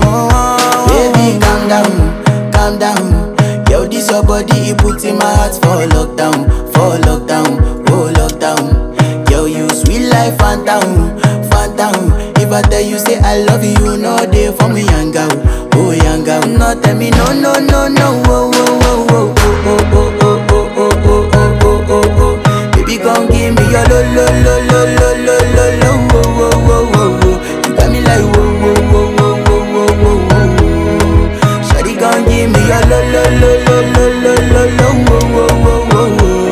Baby, calm down, calm down. Yo, this your body, it puts in my heart for lockdown, for lockdown, oh lockdown. Yo, you sweet life, phantom, phantom. If I tell you say I love you, no day for me, young girl, oh young girl. No, tell me no, no, no, no, oh, oh, oh, oh, oh, oh, oh, oh, oh, oh, oh, oh, oh, oh. Baby, come give me your lo, lo, lo, lo, lo, lo, lo, lo, oh, oh, oh, oh, oh. You got me like whoa, whoa, whoa, whoa, whoa, whoa, whoa, whoa. Shawty, come give me your lo, lo, lo, lo, lo, lo, lo, lo, oh, oh, oh, oh, oh.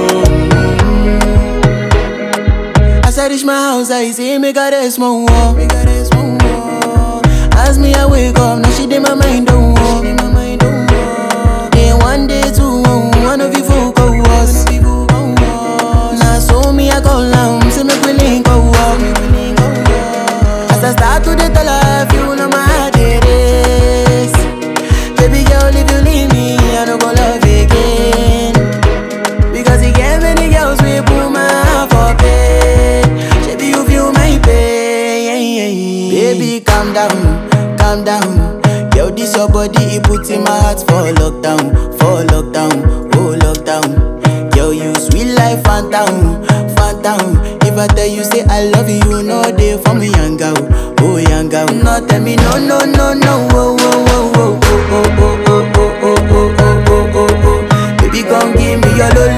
As I reach my house, I see me got a small wall. Me got a small wall. As me I wake up, now she did my mind don't walk. Then one day two, one of you folk go was. Now so me I go down, see me willing go walk. As I start to the tell her, you know my heart it is. Baby girl, if you leave me, I don't go love again. Because you get many girls we put my heart for bed. Baby, you feel my pain. Baby, calm down, calm down. Yo, this your body, it puts in my heart for lockdown, for lockdown, oh lockdown. Yo, you sweet life, phantom, phantom. If I tell you say I love you, no day for me, young girl, oh young girl. No, tell me no, no, no, no, oh, oh, oh, oh, oh, oh, oh, oh, oh, oh, oh, oh, oh, oh,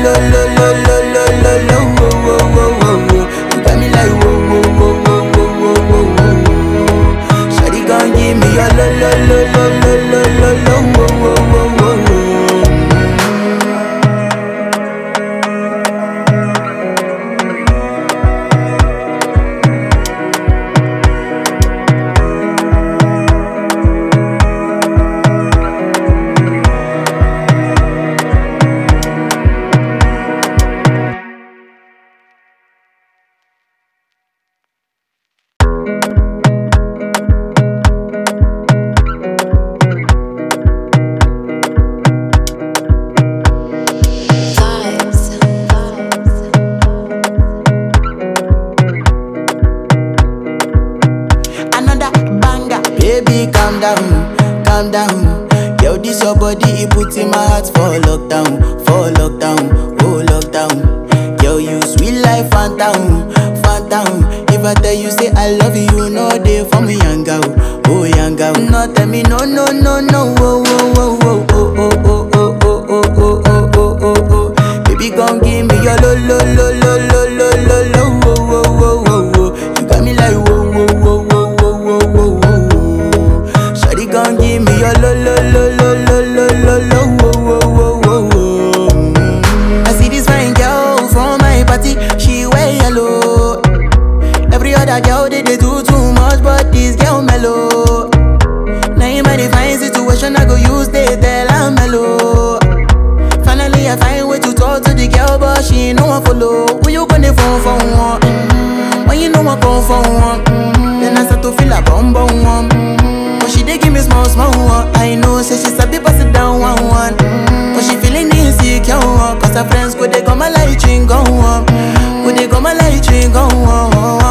lo lo lo lo lo lo lo wo wo wo wo wo. You got me like wo wo wo wo wo wo wo wo wo. Shawty gon' give me your lo lo lo lo lo lo lo lo wo wo wo wo wo. Another banger. Baby, calm down, calm down. Yo, this your body, it puts in my heart for lockdown, for lockdown, oh lockdown. Yo, you sweet life, phantom, phantom. If I tell you say I love you, you know they for me, young girl, oh young girl. No, tell me no, no, no, no, oh, oh, oh, oh, oh, oh, oh, oh, oh, oh, oh, oh, oh, oh, oh. Baby, come give me your lo, lo, lo, lo, lo, lo, lo, lo, oh, oh, oh, oh, oh. You got me like whoa, whoa, whoa, whoa, whoa, whoa, whoa, whoa. Shawty gon' give me your lo lo lo lo lo lo lo lo wo wo wo wo wo. Mm. I see this fine girl from my party, she wear yellow. Every other girl they, they do too much, but this girl mellow. Now in my divine situation, I go use they tell I'm mellow. Finally, I find way to talk to the girl, but she ain't no one follow. Who you gonna phone for one? Mm-hmm. When you know I come for one, mm-hmm. then I start to feel a bum bum one. Mm-hmm. But she dey give me small small one. I know, say she sabi pass it down one one. Mm-hmm. But she feeling insecure one, cause her friends go they go my light ring go on, go they go my light ring go on.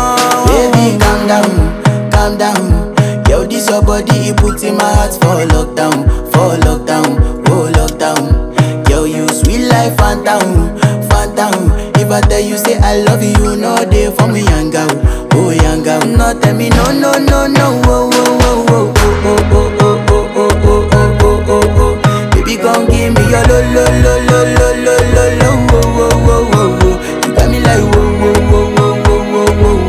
Baby, calm down, calm down. Yo, this your body, it puts in my heart for lockdown, for lockdown, oh lockdown. Yo, you sweet life, phantom, phantom. If I tell you say I love you, you know they for me, young girl, oh young girl. No, tell me no, no, no, no, oh, oh, oh, oh, oh, oh, oh, oh, oh, oh, oh, oh, oh, oh. Baby, come give me your lo, lo, lo, lo, lo, lo, lo, lo, oh, oh, oh, oh, oh. You got me like whoa, whoa, whoa, whoa, whoa, whoa, whoa,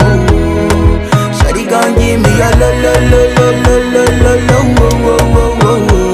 whoa. Shawty gon' give me your lo lo lo lo lo lo lo lo wo wo wo wo wo.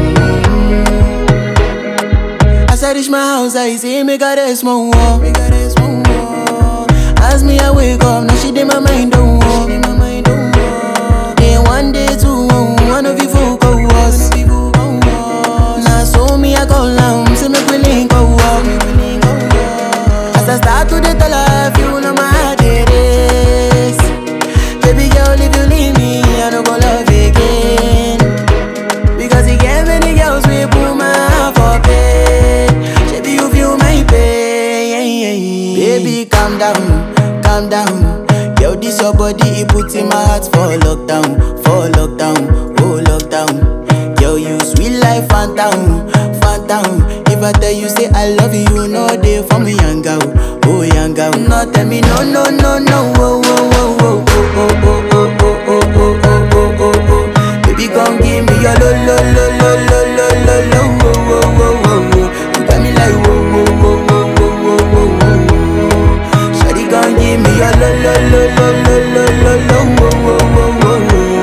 As I reach my house, I see me got a small wall. Me got a small wall. As me I wake up, now she did my mind don't walk. Then one day two, one of you folk go was. Now so me I go down, see me willing go walk. As I start to dey tell her, you know my heart it is. Baby girl, if you leave me, I don't go love again. Because you get many girls we put my heart for bed. Baby, you feel my pain. Baby, calm down, calm down. Yo, this your body, it puts in my heart for lockdown, for lockdown, oh lockdown. Yo, you sweet life, phantom, phantom. If I tell you say I love you, you know they for me, young girl, oh young girl. No, tell me no, no, no, no, oh, oh, oh, oh, oh, oh, oh, oh, oh, oh, oh, oh, oh, oh, oh. Baby, come give me your lo, lo, lo, lo, lo, lo, lo, lo, oh, oh, oh, oh, oh. You got me like whoa, whoa, whoa, whoa, whoa, whoa, whoa, whoa. Shawty, come give me your lo, lo, lo, lo, lo, lo, lo, lo, oh, oh, oh, oh, oh.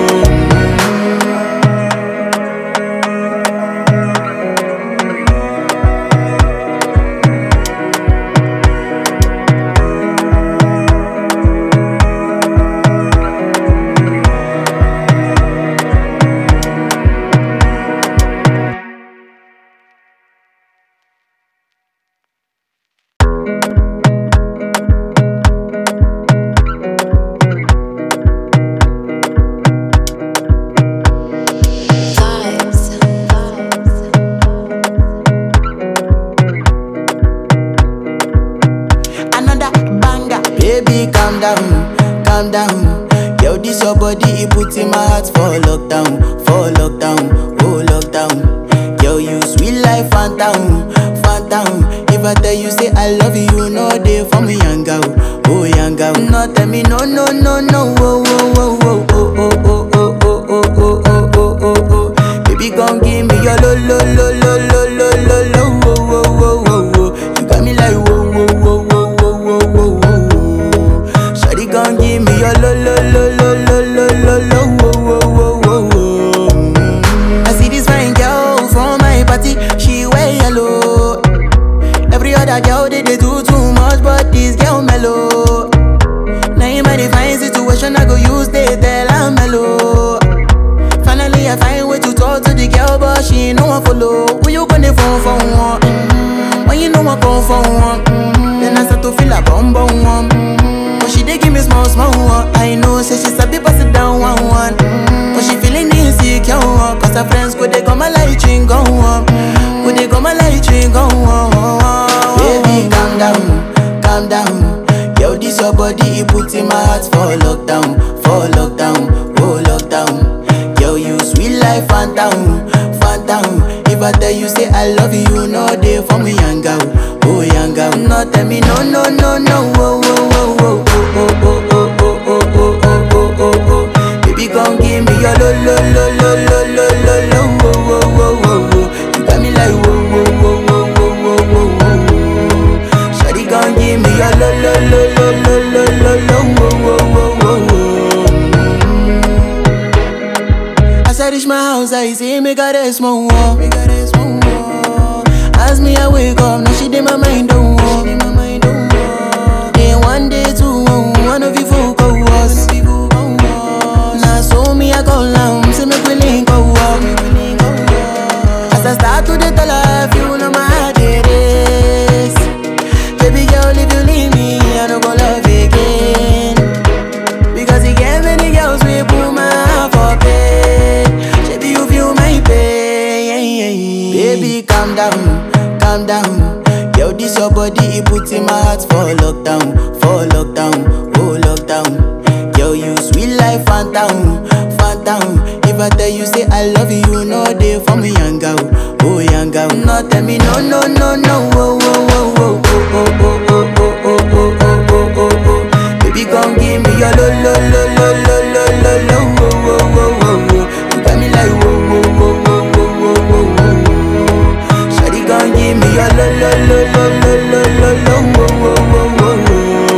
Another banger. Baby, calm down, calm down. Yo, this your body, it puts in my heart for lockdown, for lockdown, oh lockdown. Yo, you sweet life, phantom, phantom. If I tell you say I love you, you know they for me, young girl, oh young girl. No, tell me no, no, no, no, oh, oh, oh, oh, oh, oh, oh, oh, oh, oh, oh, oh, oh, oh, oh. Baby, come give me your lo, lo, lo, lo, lo, lo, lo, lo, oh, oh, oh, oh, oh. You got me like wear yellow. Every other girl they, they do too much, but this girl mellow. Now in my divine situation, I go use they tell I'm mellow. Finally, I find way to talk to the girl, but she ain't no one follow. Who you gonna phone for one? Mm-hmm. When you know I come for one, mm-hmm. then I start to feel a bum bum one. Mm-hmm. But she dey give me small small one. I know, say she sabi pass it down one one. Mm-hmm. But she feeling insecure, one. cause her friends go they go my light ring go on, go they go my light ring go on. Baby, calm down, calm down. Yo, this your body, it put in my heart for lockdown, for lockdown, oh lockdown. Yo, you sweet life, phantom, phantom. If I tell you say I love you, no day for me, young girl, oh young girl. No tell me no, no, no, no, oh, oh, oh, oh, oh, oh, oh, oh, oh, oh, oh, oh, oh, oh. Baby, gon' give me your lo, lo, lo, lo, lo, lo, lo, lo, oh, oh, oh, oh, oh. You got me like whoa, whoa, whoa, whoa, whoa, whoa, whoa, whoa. Shawty gon' give me your lo, lo, lo, lo, lo, lo, lo, lo, oh, oh, oh, oh, oh. As I reach my house, I see me got a small wall. Me got a small wall. As me I wake up, now she did my mind don't walk. Then one day two, one of you folk go was. Now so me I go down, see me willing go walk. As I start to the tell her, if you know my heart it is. Baby girl, if you leave me, I don't go love again. Because you get many girls we put my heart for bed. Baby, you feel my pain. Baby, calm down, calm down. Yo, this your body, it put in my heart for lockdown, for lockdown, oh lockdown. Yo, you sweet life, phantom, phantom. If I tell you say I love you, no day for me, young girl, oh young girl. No, tell me no, no, no, no, oh, oh, oh, oh, oh, oh, oh, oh, oh, oh, oh, oh, oh, oh. Baby, gon' give me your lo lo lo lo lo lo lo lo wo wo wo wo wo. You got me like wo wo wo wo wo wo wo wo. Shawty gon' give me your lo lo lo lo lo lo lo lo wo wo wo wo wo.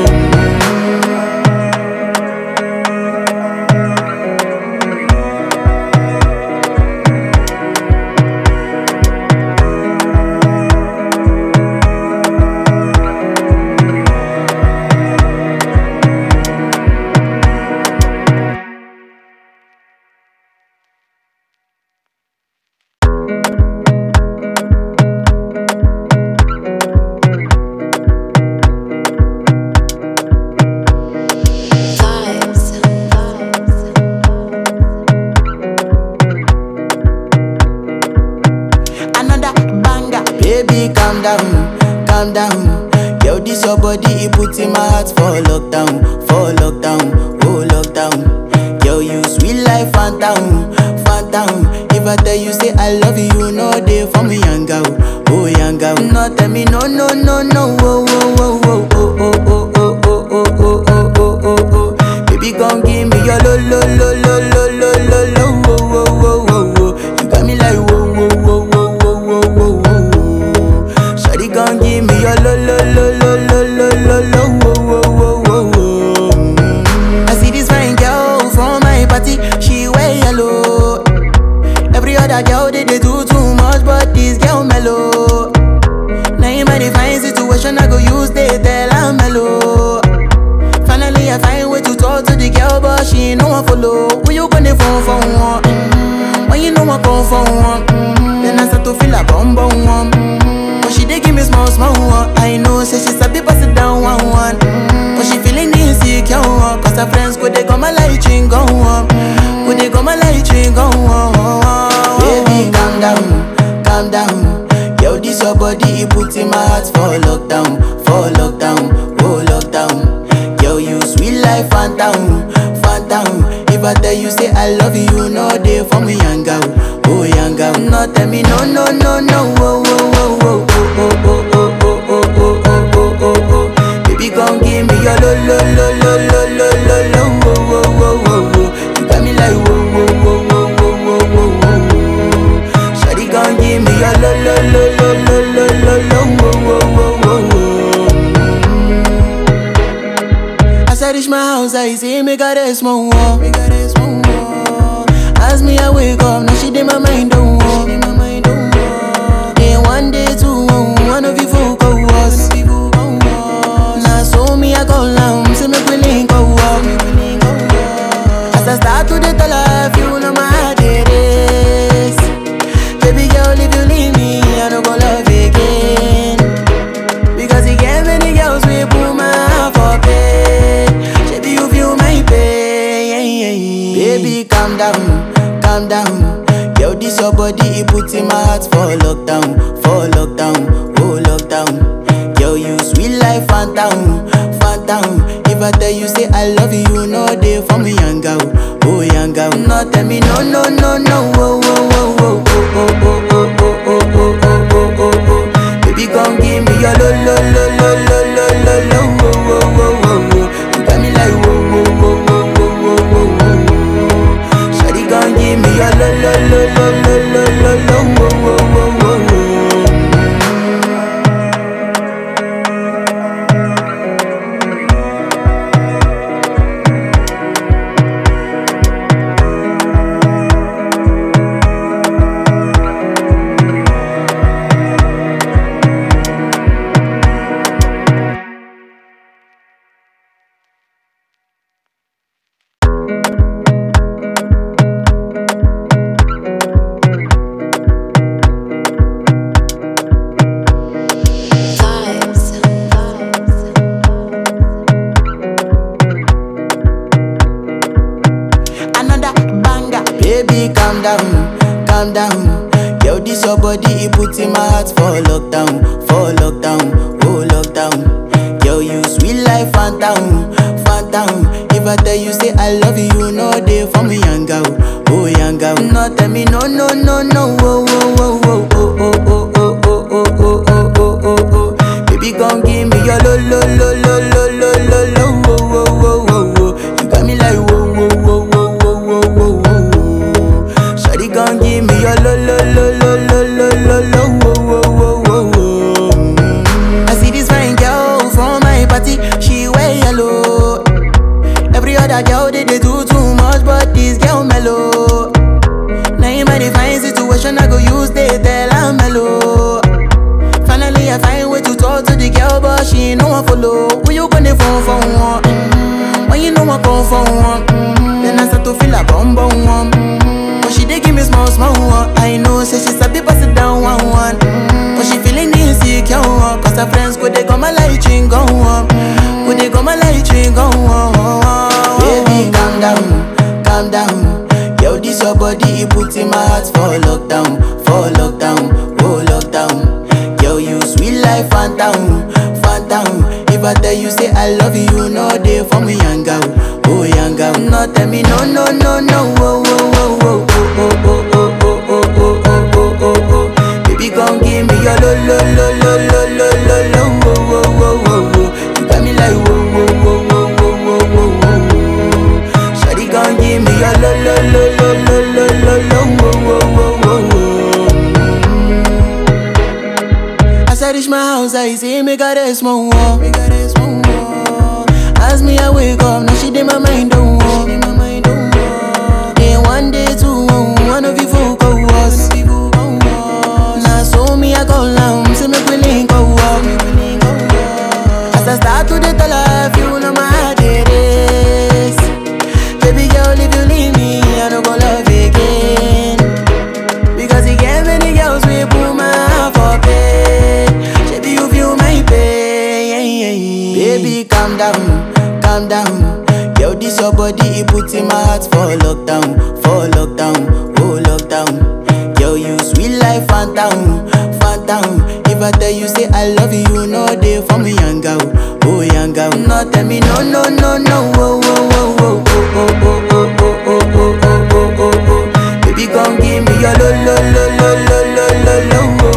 Another banger. Baby, calm down, calm down. Yo, this your body, it put in my heart for lockdown, for lockdown, oh lockdown. Yo, you sweet life, phantom, phantom. If I tell you say I love you, no day for me, young girl, oh young girl. No, tell me no, no, no, no, oh, oh, oh, oh, oh, oh, oh, oh, oh, oh, oh, oh, oh, oh, oh. Baby, gon' give me your lo, lo, lo, lo, lo, lo, lo, lo, oh, oh, oh, oh, oh. You got me like whoa, whoa, whoa, whoa, whoa, whoa, whoa, whoa. Shawty gon' give me your lo, lo, lo, lo, lo, lo, lo, lo, oh, oh, oh, oh, oh. Mm. I see this fine girl from my party, she wear yellow. Every other girl they, they do too much, but this girl mellow. Now in my divine situation, I go use they tell I'm mellow. Finally, I find way to talk to the girl, but she ain't no one follow. Who you gonna phone for one? Mm-hmm. When you know I come for one, mm-hmm. then I start to feel a bum bum one. Mm-hmm. But she dey give me small small one. I know, say she sabi pass it down one one. Mm-hmm. But she feeling insecure, one, cause her friends go they go my light ring go on, go they go my light ring go on. Baby, calm down, calm down. Yo, this your body, it put in my heart for lockdown, for lockdown, oh lockdown. Yo, you sweet life, phantom, phantom. If I tell you say I love you, no day for me, young girl, oh young girl. No, tell me no, no, no, no, oh, oh, oh, oh, oh, oh, oh, oh, oh, oh, oh, oh, oh, oh. Baby, gon' give me your lo, lo, lo, lo, lo, lo, lo, lo, oh, oh, oh, oh, oh. You got me like whoa, whoa, whoa, whoa, whoa, whoa, whoa, whoa. Shawty gon' give me your lo, lo, lo, lo, lo, lo, lo, lo, oh, oh, oh, oh, oh. As I reach my house, I see me got a small wall. Me got a small wall. As me I wake up, now she did my mind don't walk. Then one day phantom, phantom. If I tell you say I love you, you know they for me yanga, oh, oh yanga. oh. No tell me no, no, no, no, oh, oh, oh, oh, oh, oh, oh, oh, oh, oh, oh, oh, oh, oh, oh. Baby, come give me your lo, lo, lo, lo, lo, lo, lo, lo, oh, oh, oh, oh, oh. You got me like whoa, whoa, whoa, whoa, whoa, whoa, whoa, whoa. Shawty, come give me your lo, lo, lo, lo, lo, lo, lo, lo, oh, oh, oh, oh, oh. Another banger. Baby, calm down, calm down. Yo, this your body, it puts in my heart for lockdown, for lockdown, oh lockdown. Yo, you sweet life, phantom, phantom. If I tell you say I love you, you know they for me young girl, oh young girl. No, tell me no, no, no, no, oh, oh, oh, oh, oh, oh, oh, oh, oh, oh, oh, oh, oh, oh, oh. Baby, come give me your lo, lo, lo, lo, lo, lo, lo, lo, oh, oh, oh, oh, oh. You got me like whoa, whoa, whoa, whoa, whoa, whoa, whoa, whoa. Shawty gon' give me your lo lo lo lo lo lo lo lo wo wo wo wo wo. Mm. I see this fine girl from my party, she wear yellow. Every other girl they, they do too much, but this girl mellow. Now in my divine situation, I go use they tell I'm mellow. Finally, I find way to talk to the girl, but she ain't no one follow. Who you gonna phone for one? Mm-hmm. When you know I come for one, mm-hmm. then I start to feel a bum bum one. Mm-hmm. But she dey give me small small one. I know, say she sabi pass it down one one. Mm-hmm. But she feeling insecure one, cause her friends go they go my light ring go on, go they go my light ring go on. Baby, calm down, calm down. Yo, this your body, it puts in my heart for lockdown, for lockdown, oh lockdown. Yo, you sweet life, phantom, phantom. If I tell you say I love you, you know they for me young girl, oh young girl. No, tell me no, no, no, no, oh, oh, oh, oh, oh, oh, oh, oh, oh, oh, oh, oh, oh, oh. Baby, come give me your lo, lo, lo, lo, lo, lo, lo, lo, oh, oh, oh, oh, oh. You got me like whoa, whoa, whoa, whoa, whoa, whoa, whoa, whoa. Shawty, come give me your lo, lo, lo, lo, lo, lo, lo, lo, oh, oh, oh, oh, oh. As I reach my house, I see me got a small wall. Me got a small wall. As me I wake up, now she did my mind don't walk. Then one day two, one of you folk go was. Now so me I go down, see me willing go walk. As I start to the tell her, you know my heart it is. Baby girl, if you leave me, I don't go love again. Because he gave many girls we put my heart for bed. Baby, you feel my pain. Baby, calm down, calm down. Yo, this your body, it puts in my heart for lockdown, for lockdown, oh lockdown. Yo, you sweet life, phantom, phantom. If I tell you say I love you, you know they for me young girl, oh young girl. No, tell me no, no, no, no, oh, oh, oh, oh, oh, oh, oh, oh, oh, oh, oh, oh, oh, oh, oh. Baby, come give me your lo lo lo lo lo lo lo lo oh,